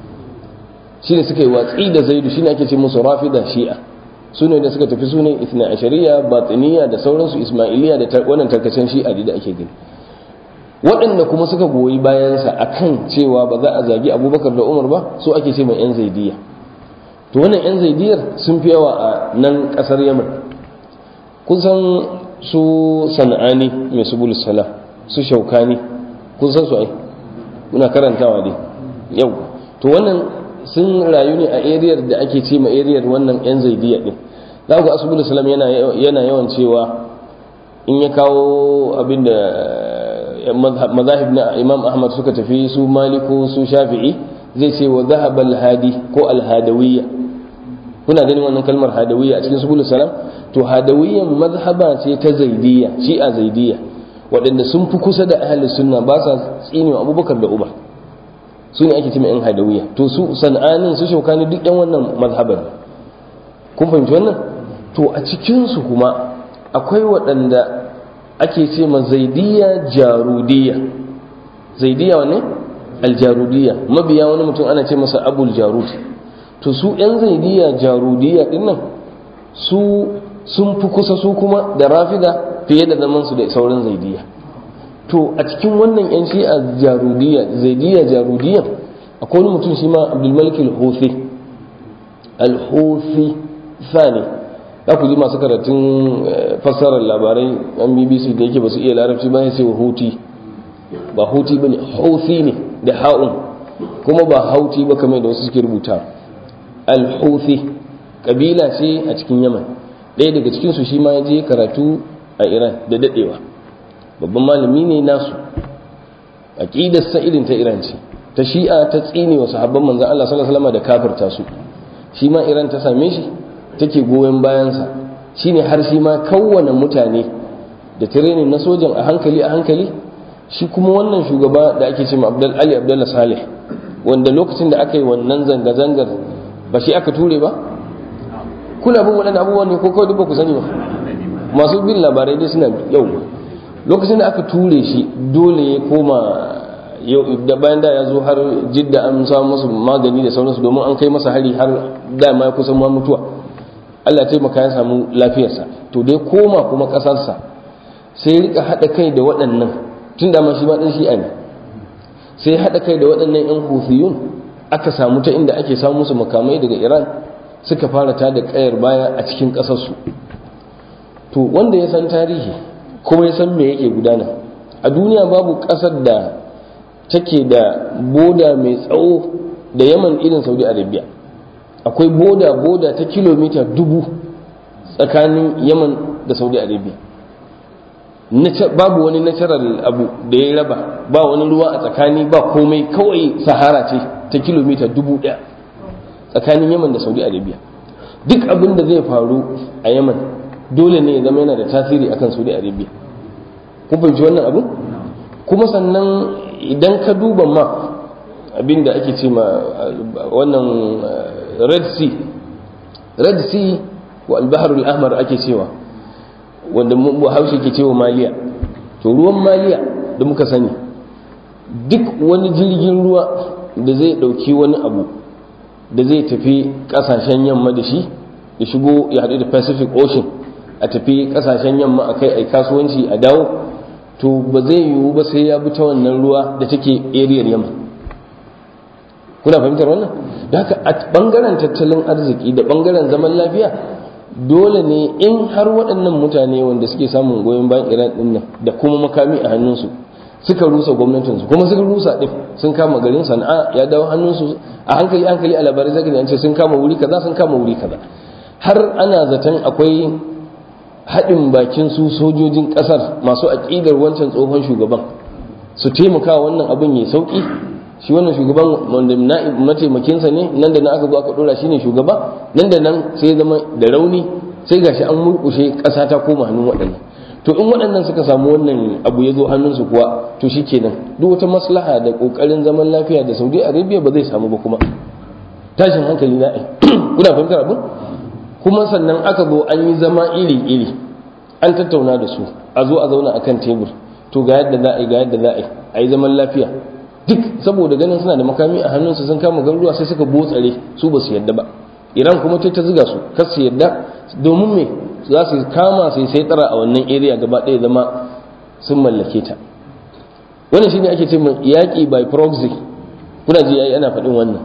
shi ne suka yi watsi da zaidu shi ne ake ce musu rafida shi'a su ne da suka tafi su ne isna ashariya batiniya da sauransu ismailiya da wannan tarkacen shi'a da ake gani waɗanda kuma suka goyi bayansa a kan cewa ba za a zagi abubakar da umar ba su ake ce mai 'yan zaidiya to wannan 'yan zaidiyar sun fi yawa a nan ƙasar yaman kun san su sana'ani mai subulus salam su shaukani kun san su ai muna karantawa dai yau to wannan sun rayu ne a ariyar da ake ce ma ariyar wannan 'yan zaidiya din za ku ga asubulus salam yana yawan cewa in ya kawo abin da mazahib na imam ahmad suka tafi su maliku su shafi'i zai ce wa zahab hadi ko alhadawiyya kuna ganin wannan kalmar hadawiyya a cikin subulus salam to hadawiyyan mazhaba ce ta zaidiyya shi'a zaidiyya waɗanda sun fi kusa da ahlus sunna ba sa tsinewa abubakar da uba su ne ake cewa yan hadawiyya to su sana'anin su shaukani duk yan wannan mazhaban kun fahimci wannan to a cikin su kuma akwai waɗanda ake ce ma zaidiya jarudiyya zaidiya wane aljarudiyya mabiya wani mutum ana ce masa abul jarud to su yan zaidiya jarudiyya din nan su sun fi kusa su kuma da rafida fiye da zaman su da sauran zaidiya to a cikin wannan yan shi'a jarudiyya zaidiya jarudiyya akwai wani mutum shi ma abdulmalik al-huthi al-huthi sani za ku ji masu karatun fassarar labarai an bbc da yake ba su iya larabci ba sai huti ba huti ba ne hauthi ne da ha'un kuma ba hauti ba kamar da wasu suke rubuta al-huthi kabila ce a cikin yaman ɗaya daga cikinsu shi ma ya je karatu a iran da daɗewa babban malami ne nasu aƙidarsa irin ta iran ce ta shi'a ta tsine wa sahabban manzan Allah sallallahu alaihi wasallam da kafirta su shi ma iran ta same shi take goyon bayansa shine har shi ma kawwana mutane da training na sojan a hankali a hankali shi kuma wannan shugaba da ake cewa Abdul Ali Abdullah Saleh wanda lokacin da aka yi wannan zanga zangar ba shi aka ture ba kuna bin waɗannan abubuwan ne ko kawai duk ba ku sani ba masu bin labarai dai suna yau lokacin da aka ture shi dole ya koma da bayan da ya zo har jidda an samu masu magani da sauransu domin an kai masa hari har dama ya kusan ma mutuwa Allah taimaka ya samu lafiyarsa to dai koma kuma ƙasarsa sai rika haɗa kai da waɗannan tun da shi ma ɗan shi'a ne sai haɗa kai da waɗannan 'yan hufiyun aka samu ta inda ake samu musu makamai daga iran suka fara ta da ƙayar baya a cikin ƙasarsu to wanda ya san tarihi kuma ya san me yake gudana a duniya babu ƙasar da take da boda mai tsawo da yaman irin saudi arabia akwai boda boda ta kilomita dubu tsakanin yaman da saudi arabia babu wani natural abu da ya raba ba wani ruwa a tsakani ba komai kawai sahara ce ta kilomita dubu daya tsakanin yaman da saudi arabia duk abin da zai faru a yaman dole ne ya zama yana da tasiri akan saudi arabia kun fahimci wannan abu kuma sannan idan ka duba map abin da ake ce ma wannan red sea red sea wa albaharul ahmar ake cewa wanda haushe ke cewa maliya to ruwan maliya da muka sani duk wani jirgin ruwa da zai dauki wani abu da zai tafi kasashen yamma da shi ya shigo ya haɗu da pacific ocean a tafi kasashen yamma a kai a kasuwanci a dawo to ba zai yiwu ba sai ya bi ta wannan ruwa da take ariyar yamma kuna fahimtar wannan da haka a bangaren tattalin arziki da bangaren zaman lafiya dole ne in har waɗannan mutane wanda suke samun goyon bayan iran ɗin nan da kuma makami a hannunsu suka rusa gwamnatinsu kuma suka rusa ɗin sun kama garin sana'a ya dawo hannunsu a hankali hankali a labarai zaka an ce sun kama wuri kaza sun kama wuri kaza har ana zaton akwai haɗin bakin su sojojin ƙasar masu aƙidar wancan tsohon shugaban su taimaka wannan abin ya sauƙi shi wannan shugaban wanda mataimakinsa ne nan da nan aka zo aka ɗora shi ne shugaba nan da nan sai ya zama da rauni sai gashi an murƙushe ƙasa ta koma hannun waɗannan to in waɗannan suka samu wannan abu ya zo hannunsu kuwa to shi kenan duk wata maslaha da ƙoƙarin zaman lafiya da saudi arabia ba zai samu ba kuma tashin hankali na kuna fahimtar abin kuma sannan aka zo an yi zama iri-iri an tattauna da su a zo a zauna akan tebur to ga yadda za a yi ga yadda za a yi a yi zaman lafiya duk saboda ganin suna da makami a hannunsu sun kama garuruwa sai suka botsare su ba su yadda ba iran kuma ta ziga su kar su yadda domin me za su kama sai sai tsara a wannan area gaba ɗaya zama sun mallake ta wannan shine ake ce yaƙi by proxy kuna ji yayi ana faɗin wannan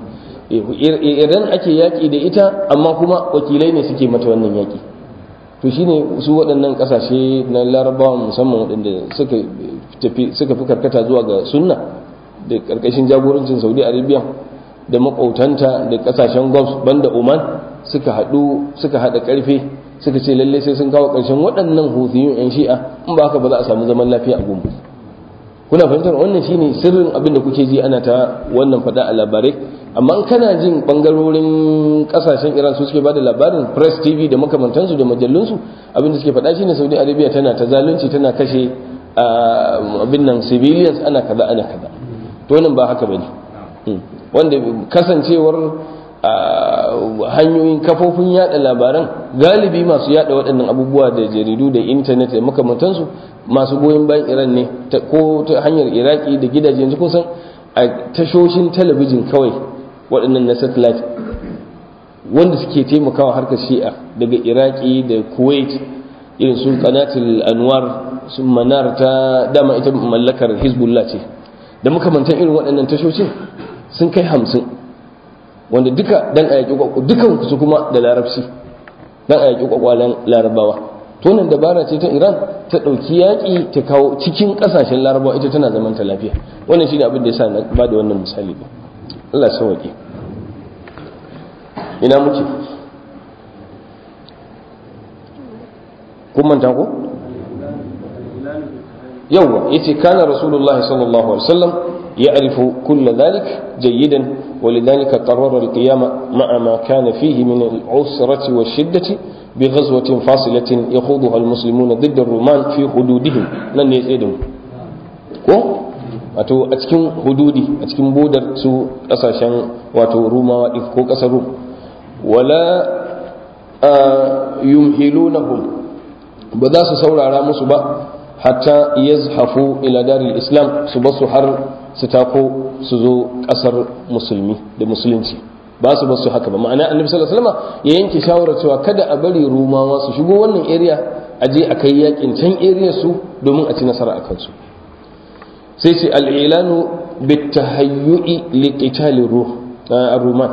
idan ake yaƙi da ita amma kuma wakilai ne suke mata wannan yaƙi to shine su waɗannan ƙasashe na larabawa musamman waɗanda suka fi karkata zuwa ga sunna da ƙarƙashin jagorancin saudi arabia da maƙautanta da ƙasashen gulf banda oman suka haɗu suka haɗa ƙarfe suka ce lallai sai sun kawo ƙarshen waɗannan hutiyun 'yan shi'a in ba haka ba za a samu zaman lafiya a gumbu kuna fahimtar wannan shine sirrin abin da kuke ji ana ta wannan faɗa a labarai amma in kana jin bangarorin kasashen iran su suke bada labarin press tv da makamantansu da majallunsu abin da suke faɗa shine saudi arabia tana ta zalunci tana kashe abin nan civilians ana kaza ana kaza to wannan ba haka bane wanda kasancewar hanyoyin kafofin yada labaran galibi masu yada waɗannan abubuwa da jaridu da intanet da makamantansu masu goyon bayan iran ne ko ta hanyar iraki da gidaje yanzu kun san a tashoshin talabijin kawai waɗannan na satellite wanda suke taimakawa harkar shi'a daga iraki da kuwait irin su kanatul anwar su manar ta dama ita mallakar hezbollah ce da makamantan irin waɗannan tashoshin sun kai hamsin wanda duka dan a yaƙi kwakwa dukan su kuma da larabci dan a yaƙi kwakwalen larabawa to nan dabara ce ta iran ta ɗauki yaƙi ta kawo cikin ƙasashen larabawa ita tana zaman ta lafiya wannan shine abin da yasa na ba da wannan misali ba Allah sauke ina muke kun manta ko yawwa yace kana rasulullahi sallallahu alaihi wasallam ya'rifu kull dhalik jayyidan ولذلك قرر القيام مع ما كان فيه من العسرة والشدة بغزوة فاصلة يخوضها المسلمون ضد الرومان في حدودهم لن يسعدهم ko wato a cikin hududi a cikin bodar su kasashen wato rumawa ko kasar rum wala yumhilunahum ba za su saurara musu ba hatta yazhafu ila daril islam su basu har su tako su zo kasar musulmi da musulunci ba su basu haka ba ma'ana annabi sallallahu alaihi wasallam ya yanke shawarar cewa kada a bari rumawa su shigo wannan area a je a kai yakin can area su domin a ci nasara a kansu sai ce al'ilanu bitahayyu'i liqitali ruman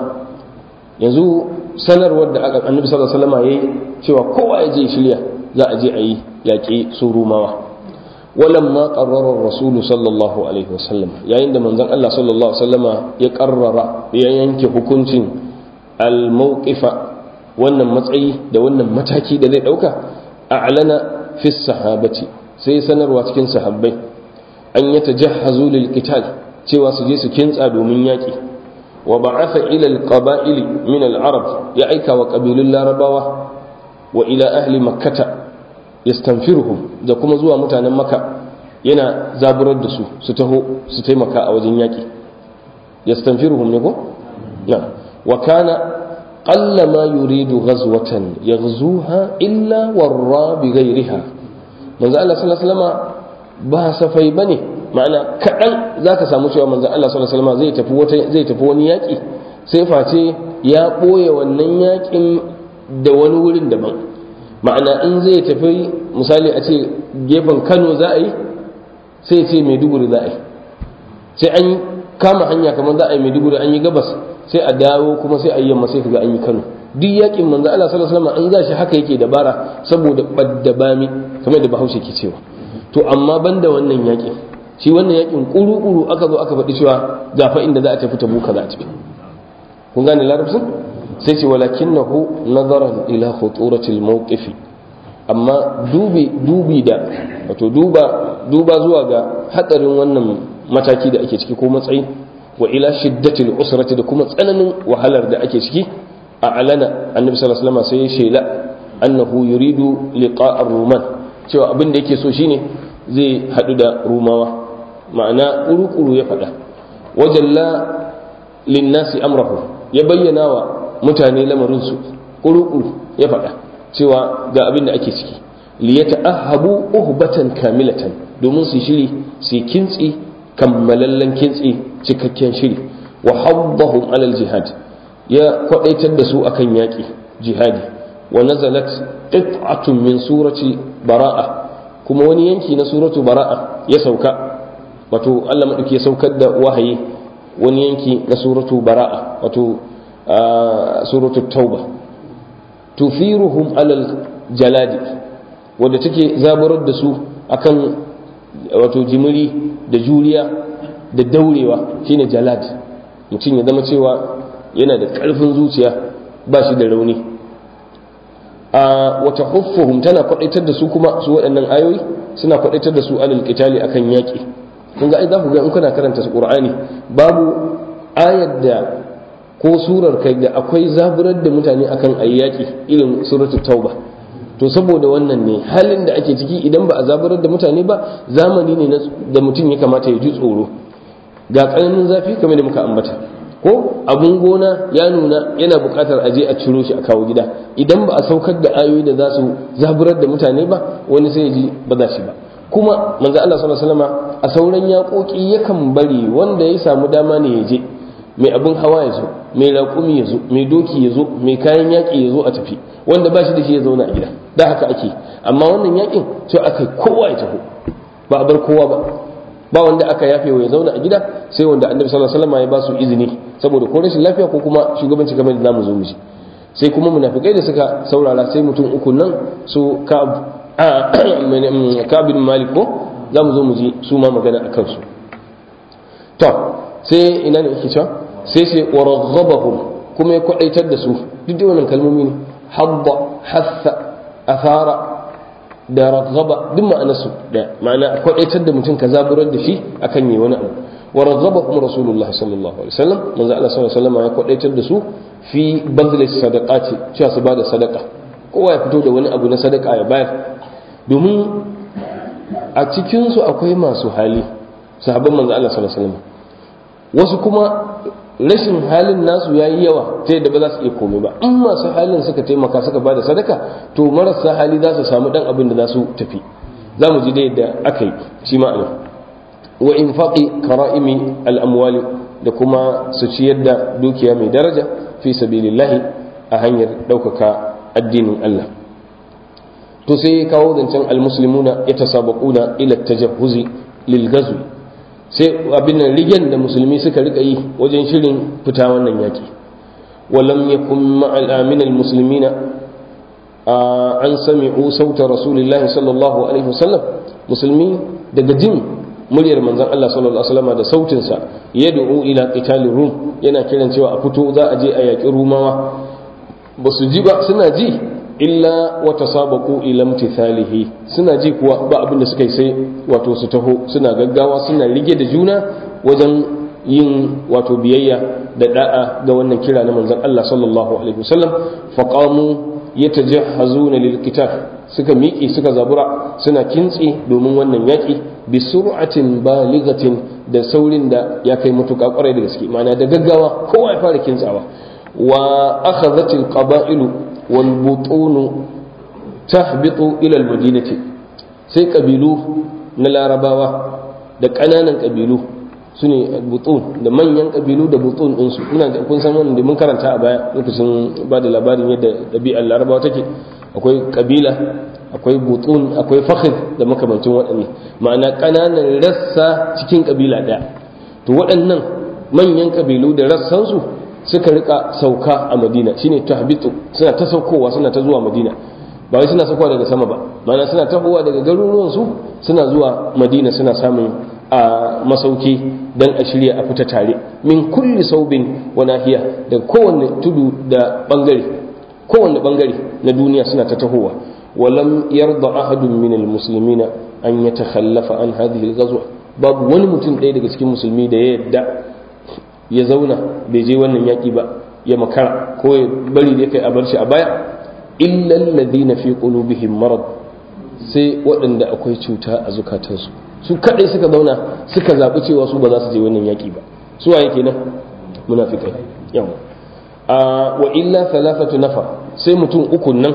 yanzu sanarwar da aka annabi sallallahu alaihi wasallam yayi cewa kowa ya je shirya za a je a yi yaƙi su rumawa ولما قرر الرسول صلى الله عليه وسلم yayin da manzon Allah sallallahu alaihi wasallama ya karrara ya yanke hukuncin al-mawqifa wannan matsayi da wannan mataki da zai dauka a'lana fi sahabati sai sanarwa cikin sahabbai an ya tajahhazu lil qital cewa su je su kintsa domin yaki wa ba'atha ila al-qaba'ili min al-arab ya aika wa qabilun larabawa wa ila ahli makkata yastanfiruhum da kuma zuwa mutanen maka yana zaburar da su su taho su taimaka a wajen yaƙi yastanfiruhum ne ko na wa kana qalla ma yuridu ghazwatan yaghzuha illa warra bi ghayriha manzo Allah sallallahu alaihi wasallam ba safai bane ma'ana kadan zaka samu cewa manzo Allah sallallahu alaihi wasallam zai tafi wata zai tafi wani yaƙi sai face ya boye wannan yaƙin da wani wurin daban ma'ana in zai tafi misali a ce gefen kano za a yi sai ce maiduguri za a yi sai an kama hanya kamar za a yi maiduguri an yi gabas sai a dawo kuma sai a yi yamma sai kaga an yi kano duk yakin manzo Allah sallallahu alaihi wasallam an za shi haka yake dabara saboda badda bami kamar da Bahaushe ke cewa to amma banda wannan yakin shi wannan yakin kuru-kuru aka zo aka faɗi cewa ga fa inda za a tafi tabuka za a tafi kun gane larabcin sai ce walakinahu nazaran ila khuturatil mawqifi amma dubi dubi da wato duba duba zuwa ga hadarin wannan mataki da ake ciki ko matsayi wa ila shiddatil usrati da kuma tsananin wahalar da ake ciki a alana annabi sallallahu alaihi wasallam sai ya shela annahu yuridu liqa ar-ruman cewa abin da yake so shine zai hadu da rumawa ma'ana kuru-kuru ya faɗa wajalla linnasi amrahu ya bayyana wa mutane lamarinsu ƙuruƙuru ya faɗa cewa ga abin da ake ciki liyata ahabu uhbatan kamilatan domin su shiri su kintsi kammalallen kintsi cikakken shiri wa habbahum alal jihad ya kwadaitar da su akan yaƙi jihadi wa nazalat qit'atun min surati bara'a kuma wani yanki na suratu bara'a ya sauka wato Allah madauki ya saukar da wahayi wani yanki na suratu bara'a wato suratu tauba tufiruhum alal jaladi wadda take zaburar da su akan wato jimiri da juriya da daurewa shine jalad mutum ya zama cewa yana da ƙarfin zuciya ba shi da rauni a wata huffuhum tana kwadaitar da su kuma su waɗannan ayoyi suna kwadaitar da su alal qitali akan yaƙi kun ga ai za ku ga in kuna karanta qur'ani babu ayar da ko surar kai da akwai zaburar da mutane akan ayyaki irin suratul tauba to saboda wannan ne halin da ake ciki idan ba a zaburar da mutane ba zamani ne da mutum ya kamata ya ji tsoro ga tsananin zafi kamar da muka ambata ko abun gona ya nuna yana buƙatar aje a ciro shi a kawo gida idan ba a saukar da ayoyi da za su zaburar da mutane ba wani sai ya ji ba za shi ba kuma manzo Allah sallallahu alaihi wasallam a sauran yaƙoƙi yakan bari wanda ya samu dama ne ya je mai abin hawa ya zo mai raƙumi ya zo mai doki ya zo mai kayan yaƙi ya zo a tafi wanda ba shi da shi ya zauna a gida da haka ake amma wannan yaƙin sai aka kowa ya taho ba a bar kowa ba ba wanda aka yafe wa ya zauna a gida sai wanda annabi sallallahu alaihi wasallam ya ba su izini saboda ko rashin lafiya ko kuma shugabanci kamar da zamu zo mu ji sai kuma munafikai da suka saurara sai mutum uku nan su ka'ab bin malik ko zamu zo mu ji su ma magana akan su to sai ina ne yake cewa sai sai waraghabahum kuma ya kwadaitar da su duk da wannan kalmomi ne habba hassa athara da raghaba duk ma'anarsu da ma'ana kwadaitar da mutum ka zaburar da shi akan yi wani abu wa raghaba rasulullahi sallallahu alaihi wasallam manzo Allah sallallahu alaihi wasallam ya kwadaitar da su fi badli sadaqati cewa su bada sadaka kowa ya fito da wani abu na sadaka ya bayar domin a cikin su akwai masu hali sahabban manzo Allah sallallahu alaihi wasallam wasu kuma rashin halin nasu ya yi yawa ta yadda ba za su iya komai ba in masu halin suka taimaka suka ba da sadaka to marasa hali za su samu dan abin da za su tafi za mu ji da yadda aka yi shi ma'ana wa infaqi kara'imi al'amwali da kuma su ciyar da dukiya mai daraja fi sabilillahi a hanyar ɗaukaka addinin Allah to sai ya kawo zancen almuslimuna ya tasabaquna ila tajahhuzi lil ghazwi sai abin nan rigen da musulmi suka rika yi wajen shirin fita wannan yaki walam yakun ma'al aminal muslimina an sami'u sauta rasulillahi sallallahu alaihi wasallam musulmi daga jin muryar manzon Allah sallallahu alaihi wasallam da sautin sa yad'u ila qitalir rum yana kiran cewa a fito za a je a yaki rumawa ba su ji ba suna ji illa wa tasabaqu ila imtithalihi suna ji kuwa ba abin da suka yi sai wato su taho suna gaggawa suna rige da juna wajen yin wato biyayya da da'a ga wannan kira na manzon Allah sallallahu alaihi wasallam faqamu yatajahhazuna lil qital suka miƙe suka zabura suna kintsi domin wannan yaƙi bi sur'atin balighatin da saurin da ya kai mutuƙa kwarai da gaske ma'ana da gaggawa kowa ya fara kintsawa wa akhadhatil qaba'ilu wal butunu tahbitu ila al madinati sai kabilu na larabawa da ƙananan kabilu su ne butun da manyan kabilu da butun ɗinsu muna da kun san wannan da mun karanta a baya lokacin ba da labarin yadda ɗabi'ar larabawa take akwai kabila akwai butun akwai fakhid da makamancin waɗannan ma'ana ƙananan rassa cikin kabila ɗaya to waɗannan manyan kabilu da rassansu suka rika sauka a madina shine tahbitu suna ta saukowa suna ta zuwa madina ba wai suna saukowa daga sama ba ma'ana suna tahowa daga garuruwansu suna zuwa madina suna samun a masauki don a shirya a fita tare min kulli saubin wa nahiya da kowanne tudu da bangare kowanne bangare na duniya suna ta tahowa walam yarda ahadun min almuslimina an yatakhallafa an hadhihi alghazwa babu wani mutum ɗaya daga cikin musulmi da ya yadda ya zauna bai je wannan yaki ba ya makara ko ya bari da kai a bar shi a baya illa alladhina fi qulubihim marad sai waɗanda akwai cuta a zukatansu su kadai suka zauna suka zaɓi cewa su ba za su je wannan yaƙi ba su waye kenan munafikai yawa a wa illa thalathatu nafa sai mutum uku nan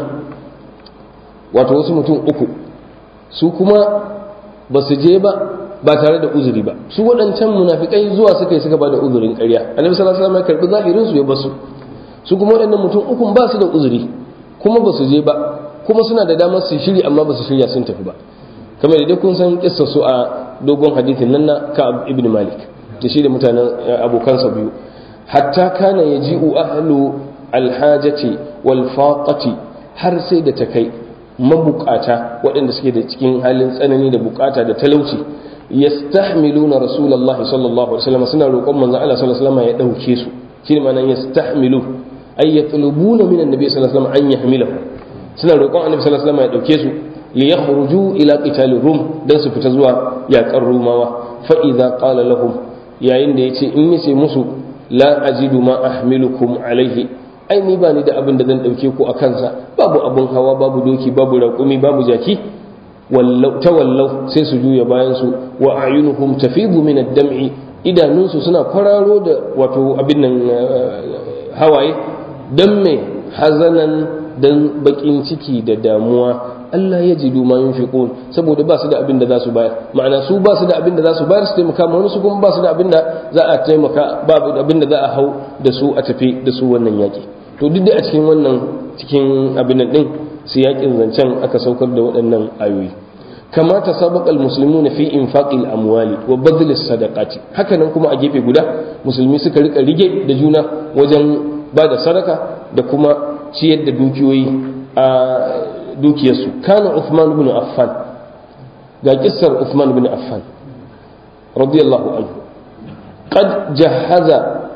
wato wasu mutum uku su kuma ba su je ba ba tare da uzuri ba su waɗancan munafikai zuwa suka yi suka ba da uzurin ƙarya annabi sallallahu alaihi wasallam ya karbi zahirin su ya basu su kuma waɗannan mutum ukun ba su da uzuri kuma ba su je ba kuma suna da damar su shiri amma ba su shirya sun tafi ba kamar da kun san kissa su a dogon hadithin nan na Ka'ab ibn Malik da shi da mutanen abokansa biyu hatta kana yaji'u ahlu alhajati wal faqati har sai da ta kai mabukata waɗanda suke da cikin halin tsanani da bukata da talauci yastahmiluna rasulullahi sallallahu alaihi wasallam suna roƙon manzon Allah sallallahu alaihi wasallam ya dauke su shine ma'anar yastahmilu ay yatlubuna min annabi sallallahu alaihi wasallam an yahmilahu suna roƙon annabi sallallahu alaihi wasallam ya dauke su li yakhruju ila qital rum dan su fita zuwa yaƙar rumawa fa idza qala lahum yayin da yace in yace musu la ajidu ma ahmilukum alaihi ai ni ba ni da abin da zan dauke ku a kansa babu abun hawa babu doki babu raƙumi babu jaki wallau tawallau sai su juya bayan su wa ayunuhum tafidu min ad-dam'i idanunsu suna kwararo da wato abin nan hawaye dan me hazanan dan bakin ciki da damuwa Allah ya jidu ma yunfiqun saboda ba su da abin da za su bayar ma'ana su ba su da abin da za su bayar su taimaka ma wani su kuma ba su da abin da za a taimaka ba abin da za a hau da su a tafi da su wannan yaki to duk da a cikin wannan cikin abin nan din su yakin zancen aka saukar da waɗannan ayoyi kama tasabaqa almuslimuna fi infaqil amwali wa badl sadaqati haka nan kuma a gefe guda musulmi suka rika rige da juna wajen ba da sadaka da kuma ciyar da dukiyoyi a dukiyarsu kana Uthman ibn Affan ga kissar Uthman ibn Affan radiyallahu anhu qad jahaza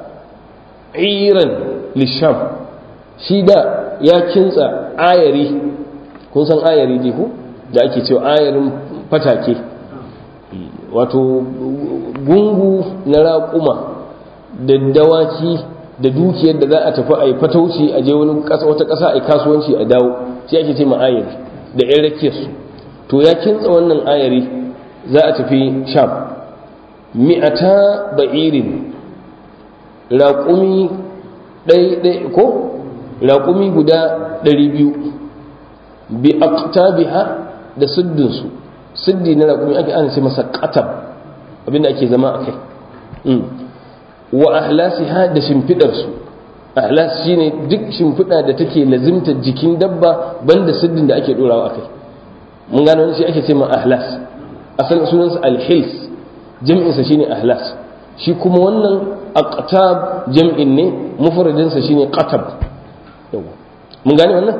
iran lisham shi da ya kintsa ayari kun san ayari dai ko da ake cewa ayarin fatake wato gungu na raƙuma da dawaki da dukiyar da za a tafi a yi fatauci a je wani wata ƙasa a yi kasuwanci a dawo shi ake ce ayari da yan rakiyarsu to ya kintsa wannan ayari za a tafi sham mi'ata ba'irin raƙumi ɗai ko raƙumi guda ɗari biyu bi aqtabiha da siddinsu siddi na raƙumi ake ana ce masa qatab abinda ake zama a kai wa ahlasiha da shimfidarsu ahlas shine duk shimfida da take lazimta jikin dabba banda siddin da ake dorawa a kai mun gano wani shi ake ce ma ahlas asalin sunansa alhils jam'insa shine ahlas shi kuma wannan aqtab jam'in ne mufradinsa shine qatab mun gane wannan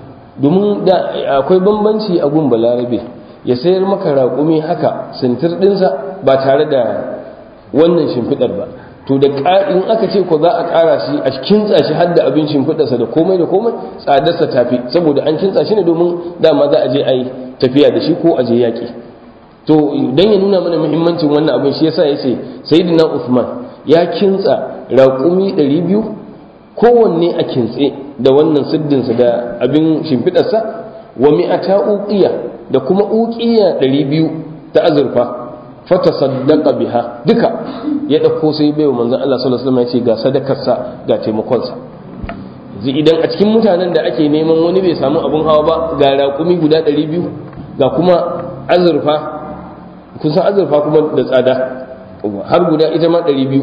domin da akwai bambanci a gun balarabe ya sayar maka raƙumi haka sintir ɗinsa ba tare da wannan shimfiɗar ba to da in aka ce ko za a ƙara shi a kintsa shi har da abin shimfiɗarsa da komai da komai tsadarsa tafi saboda an kintsa shi ne domin dama za a je a yi tafiya da shi ko a je yaƙi to dan ya nuna mana muhimmancin wannan abin shi yasa yace sayyidina Uthman ya kintsa raƙumi 200 kowanne a kintse da wannan siddinsa da abin shimfiɗarsa wa mi'ata uqiya da kuma uqiya 200 ta azurfa fata saddaqa biha duka ya dauko sai bai wa manzon Allah sallallahu alaihi wasallam ya ce ga sadakarsa ga taimakonsa zai idan a cikin mutanen da ake neman wani bai samu abun hawa ba ga raƙumi guda 200 ga kuma azurfa kun san azurfa kuma da tsada har guda ita ma 200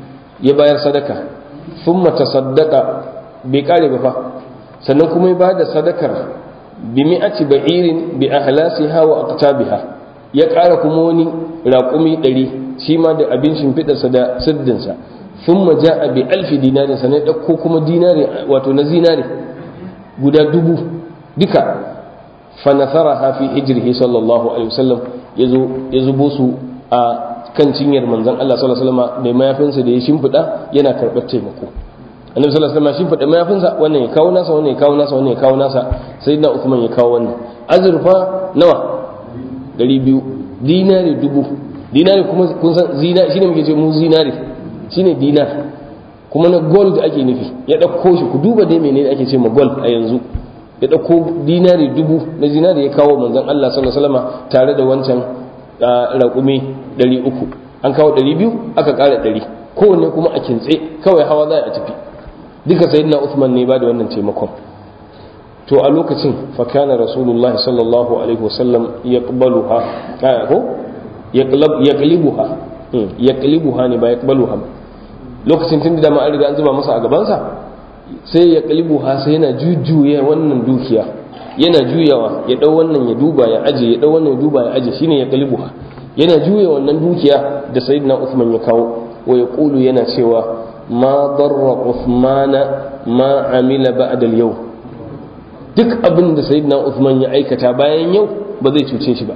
ya bayar sadaka thumma tasaddaqa bai kare ba fa sannan kuma ya bada sadakar bi mi'ati ba'irin bi ahlasiha wa aqtabiha ya ƙara kuma wani raƙumi ɗari shi ma da abin shimfiɗarsa da siddinsa sun maja a bi alfi dinarin sa ne ɗauko kuma dinari wato na zinari guda dubu duka fanasara hafi hijirhi sallallahu alaihi wasallam ya zubo su a kan cinyar manzon Allah sallallahu alaihi wasallam mai mayafinsa da ya shimfiɗa yana karɓar taimako annabi sallallahu alaihi wasallam shimfiɗa mayafinsa wannan ya kawo nasa wannan ya kawo nasa wannan ya kawo nasa sayyidina Uthman ya kawo wannan azurfa nawa ɗari biyu dinari dubu dinari kuma kun san zinari shine muke ce mu zinari shine dinar kuma na gold ake nufi ya ɗauko shi ku duba dai menene ake ce ma gold a yanzu ya ɗauko dinari dubu na zinari ya kawo manzon Allah sallallahu alaihi wasallam tare da wancan raƙumi ɗari uku an kawo ɗari biyu aka ƙara ɗari kowanne kuma a kintse kawai hawa za a tafi duka sayyidina Uthman ne ba da wannan taimakon to a lokacin fakana rasulullahi sallallahu alaihi wasallam ya ƙbaluha ko ya ƙalibuha ya ƙalibuha ne ba ya ƙbaluha ba lokacin tun da an riga an zuba masa a gabansa sai ya ƙalibuha sai yana jujjuya wannan dukiya yana juyawa ya ɗau wannan ya duba ya aje ya ɗau wannan ya duba ya aje shine ya ƙalibuha yana juya wannan dukiya da sayyidina Uthman ya kawo wa ya ƙulu yana cewa ma darra Uthmana ma amila ba'da al-yawm duk abin da sayyidina Uthman ya aikata bayan yau ba zai cuce shi ba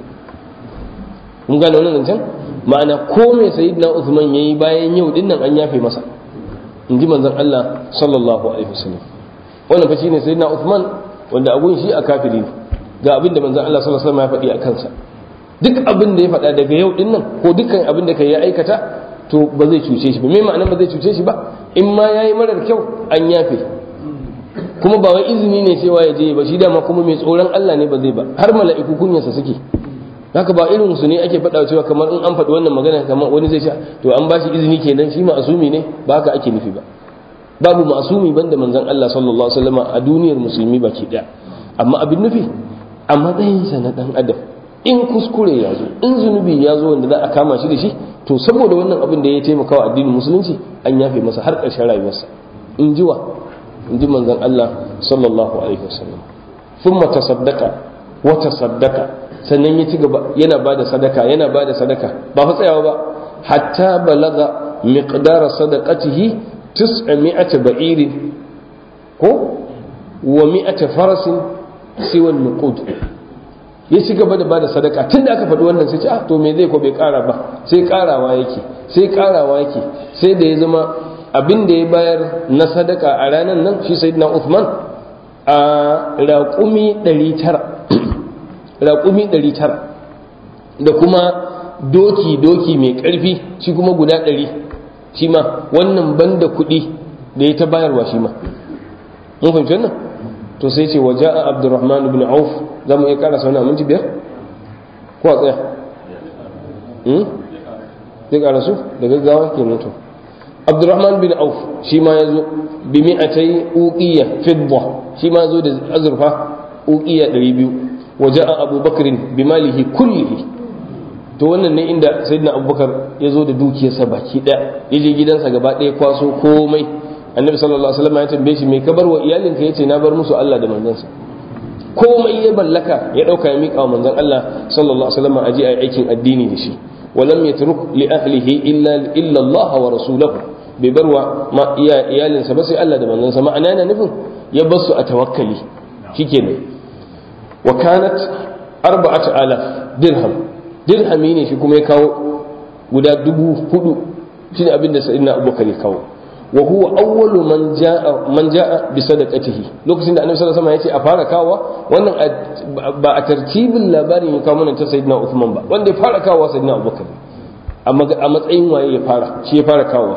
mun gane wannan zancen ma'ana ko me sayyidina Uthman yayi bayan yau din nan an yafe masa in ji manzon Allah sallallahu alaihi wasallam wannan fa shine sayyidina Uthman wanda agun shi a kafiri ne ga abin da manzon Allah sallallahu alaihi wasallam ya faɗi a kansa duk abin da ya faɗa daga yau din nan ko dukkan abin da kai ya aikata to ba zai cuce shi ba me ma'anar ba zai cuce shi ba in ma yayi marar kyau an yafe kuma ba wai izini ne cewa ya je ba shi dama kuma mai tsoron Allah ne ba zai ba har mala'iku kunyarsa suke haka ba irin su ne ake faɗa cewa kamar in an faɗi wannan magana kamar wani zai ce to an bashi izini kenan shi ma'asumi ne ba haka ake nufi ba babu ma'asumi banda manzon Allah sallallahu alaihi wasallam a duniyar musulmi baki daya amma abin nufi a matsayinsa na dan adam in kuskure ya zo in zunubi ya zo wanda za a kama shi da shi to saboda wannan abin da ya taimaka wa addinin musulunci an yafe masa har ƙarshen rayuwarsa in ji wa in ji manzon Allah sallallahu alaihi wasallam thumma tasaddaqa wata sadaka sannan ya ci gaba yana ba da sadaka yana ba da sadaka ba fa tsayawa ba hatta balaga miqdara sadaqatihi tis'ami'ata ba'irin ko wa mi'ata farasin siwan nuqud ya ci gaba da ba da sadaka tun da aka faɗi wannan sai ce ah to me zai ko bai ƙara ba sai ƙarawa yake sai ƙarawa yake sai da ya zama abin da ya bayar na sadaka a ranar nan shi sayyidina Uthman a raƙumi 900 raƙumi 900 da kuma doki doki mai ƙarfi shi kuma guda 100 shi ma wannan banda kuɗi da ya ta bayarwa shi ma mun fahimci wannan to sai ce waje a abdurrahman ibn auf za mu iya ƙara sauna minti biyar ko a tsaya zai ƙara su da gaggawa ke mutu abdurrahman bin auf shi ma ya zo bi mi'atai uqiya fidda shi ma zo da azurfa uqiya 200 waje a abubakarin bi malihi kullihi to wannan ne inda sayyidina abubakar ya zo da dukiyarsa baki daya ya je gidansa gaba ɗaya kwaso komai annabi sallallahu alaihi wasallam ya tambaye shi me ka bar wa iyalinka yace na bar musu Allah da manzansa komai ya ballaka ya dauka ya mika wa manzon Allah sallallahu alaihi wasallam aje ayi aikin addini da shi ولم يترك لأهله إلا إلا الله ورسوله ببروا ما إيا إيالين سبسي ألا دمان ننسى معنى أنا نفهم يبص أتوكلي شكرا وكانت أربعة آلاف درهم درهمين في كم يكاو guda dubu hudu shine abin da sayyidina abubakar ya kawo wa huwa awwalu man jaa man jaa bi sadaqatihi lokacin da annabi sallallahu alaihi wasallam ya ce a fara kawo wannan ba a tartibin labarin ya kawo mana ta sayyidina Uthman ba wanda ya fara kawo sayyidina Abubakar a matsayin waye ya fara shi ya fara kawo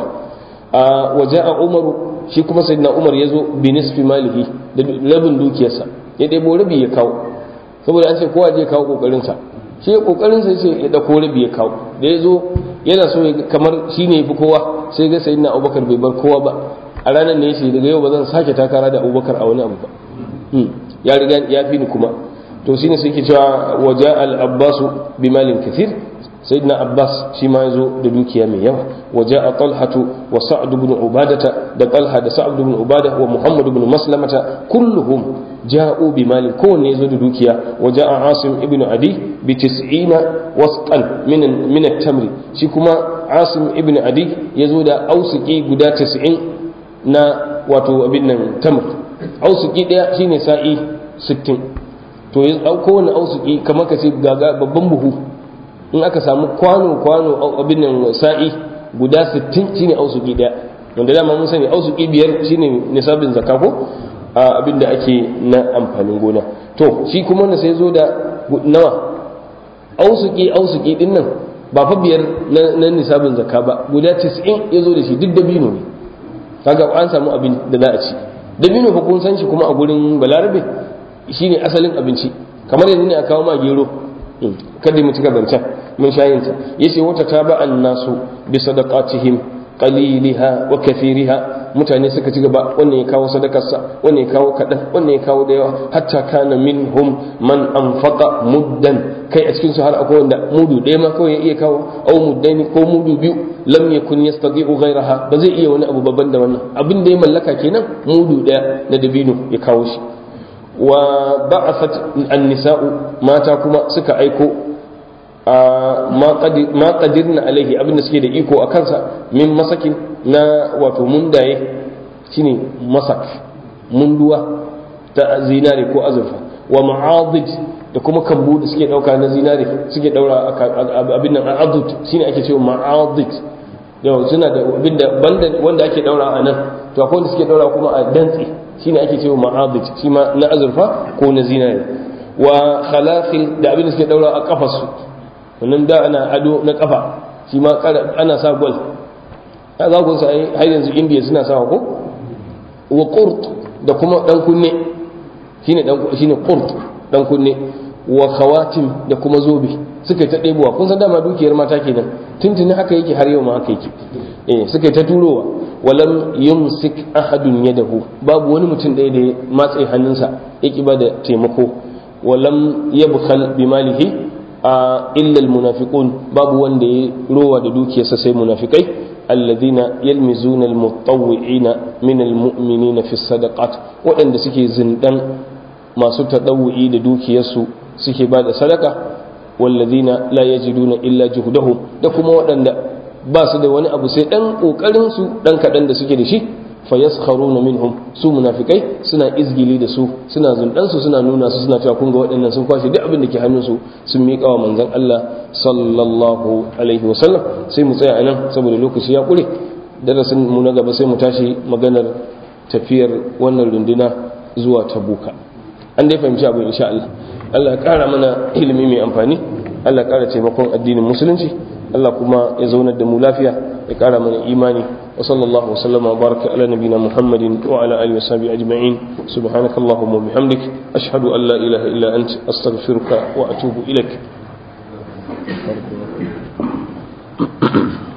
wa jaa Umar shi kuma sayyidina Umar ya zo bi nisfi malihi da rabin dukiyarsa ya debo rabi ya kawo saboda an ce kowa je kawo kokarin sa shi kokarin sa yace ya dauko rabi ya kawo da ya zo yana so kamar shine yafi kowa sai ga sayyidina abubakar bai bar kowa ba a ranar ne yace daga yau ba zan sake takara da abubakar a wani abu ba ya riga ya fi ni kuma to shine sai ke cewa waja al abbas bi malin kathir sayyidina abbas shi ma yazo da dukiya mai yawa waja a talhatu wa sa'd ibn ubadata da talha da sa'd ibn ubada wa muhammad ibn maslamata kulluhum ja'u bi malin kowanne yazo da dukiya waja a asim ibn adi bi 90 wasqan min min at-tamr shi kuma asim ibn adi ya zo da ausuki guda 90 na wato abin nan tamr ausuki daya shine sa'i 60 to ya kowane ausuki kamar ka ce gaga babban buhu in aka samu kwano kwano abin nan sa'i guda 60 shine ausuki daya wanda dama mun sani ausuki biyar shine nisabin zakka ko abin da ake na amfanin gona to shi kuma wanda sai zo da nawa ausuki ausuki din nan ba fa biyar na nisabin zakka ba guda 90 ya zo da shi duk dabino ne kaga an samu abin da za a ci dabino fa kun san shi kuma a gurin balarabe shine asalin abinci kamar yanzu ne a kawo ma gero kada mu cika zancen mun shayin ta yace wata taba'an nasu bi sadaqatihim qaliliha wa kathiriha mutane suka ci gaba wannan ya kawo sadakarsa wannan ya kawo kaɗan wannan ya kawo da yawa hatta kana minhum man anfaqa muddan kai a cikin su har akwai wanda mudu ɗaya ma kawai ya iya kawo au muddaini ko mudu biyu lam yakun yastati'u ghayraha ba zai iya wani abu babban da wannan abin da ya mallaka kenan mudu ɗaya na dabino ya kawo shi wa ba'athat an-nisa'u mata kuma suka aiko ma qadirna alaihi abin da suke da iko a kansa min masakin na wato mundaye shine masak munduwa ta zinare ko azurfa wa ma'adid da kuma kambu da suke dauka na zinare suke daura abin nan adud shine ake cewa ma'adid yau suna da abin da banda wanda ake daura a nan to akwai wanda suke daura kuma a dantse shine ake cewa ma'adid shi ma na azurfa ko na zinare wa khalafil da abin da suke daura a kafarsu wannan da ana ado na kafa shi ma ana sa gwal ya za ku sai har yanzu indiya suna sawa ko wa qurt da kuma dan kunne shine dan shine qurt dan kunne wa khawatim da kuma zobe suka ta ɗebowa kun san dama dukiyar mata kenan tuntuni haka yake har yau ma haka yake eh suka ta turowa walam yumsik ahadun yadahu babu wani mutum ɗaya da ya matse hannunsa ya ba da taimako walam yabkhal bimalihi a illal munafiqun babu wanda ya rowa da dukiyarsa sai munafikai alladhina yalmizuna almutawwi'ina min almu'minina fi sadaqat waɗanda suke zindan masu tadawwi da dukiyarsu suke ba da sadaka wallazina la yajiduna illa juhdahum da kuma waɗanda ba su da wani abu sai dan kokarin su dan kadan da suke da shi fayaskharuna minhum su munafikai suna izgili da su suna zundan su suna nuna su suna cewa kun ga waɗannan sun kwashe duk abin da ke hannun su sun miƙa wa manzon Allah sallallahu alaihi wasallam sai mu tsaya anan saboda lokaci ya kure darasin mu na gaba sai mu tashi maganar tafiyar wannan runduna zuwa tabuka an dai fahimci abin insha Allah Allah ya ƙara mana ilimi mai amfani Allah ya ƙara taimakon addinin musulunci Allah kuma ya zaunar da mu lafiya ya ƙara mana imani wa sallallahu wa sallama wa baraka ala nabina Muhammadin wa ala alihi wa sahbihi ajma'in subhanakallahumma wa bihamdik ashhadu an la ilaha illa anta astaghfiruka wa atubu ilaik